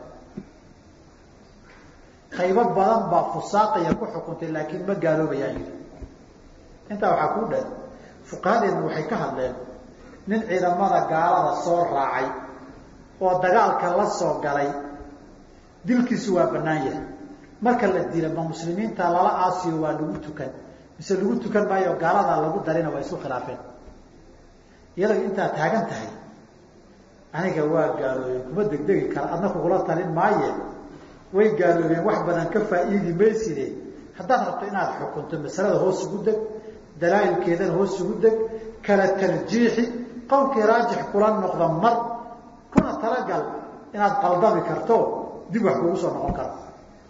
qaybo badan baa fusaaqaya ku xukuntay laakiin ma gaaloobayaan yidhi intaa waxaa kuu dhan fuqahadeenna waxay ka hadleen nin ciidamada gaalada soo raacay oo dagaalka la soo galay dilkiisu waa bannaan yahay marka la dila ma muslimiinta lala aasiyo waa lagu tukan mise lagu tukan maayo gaaladaa lagu darina waa isku khilaafeen iyadoo intaa taagan tahay aniga waa gaaloobeen kuma degdegi kara adna kugula talin maaye way gaaloobeen wax badan ka faa'iidi mayside haddaad rabto inaad xukunto masalada hoos ugu deg dalaa'ilkeedana hoos ugu deg kala tarjiixi qowlkii raajix kula noqda mar kuna talagal inaad qaldami karto dib wax kugu soo noqon karo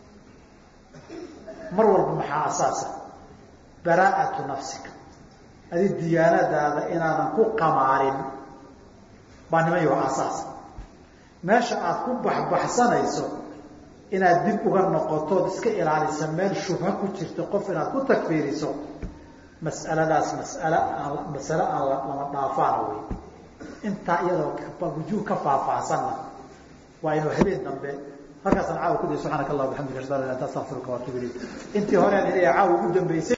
mar walba maxaa asaasa baraa'atu nafsika adi diyaanadaada inaadan ku qamaarin baa nimayo asaasa meesha aad ku baxbaxsanayso inaad dib uga noqotood iska ilaalisa meel shubha ku jirta qof inaad ku takfiiriso mas'aladaas mas'ale aan masale aan lama dhaafaana wey intaa iyadoo wujuuh ka faahfaahsanna waa inuu habeen dambe halkaasaan caawa ku diya subxaanaka allah bixamdika ashhadu an la ilaha illa anta astaghfiruka wa atubu ilayk intii hore aan ilaya caawa ugu dambeysay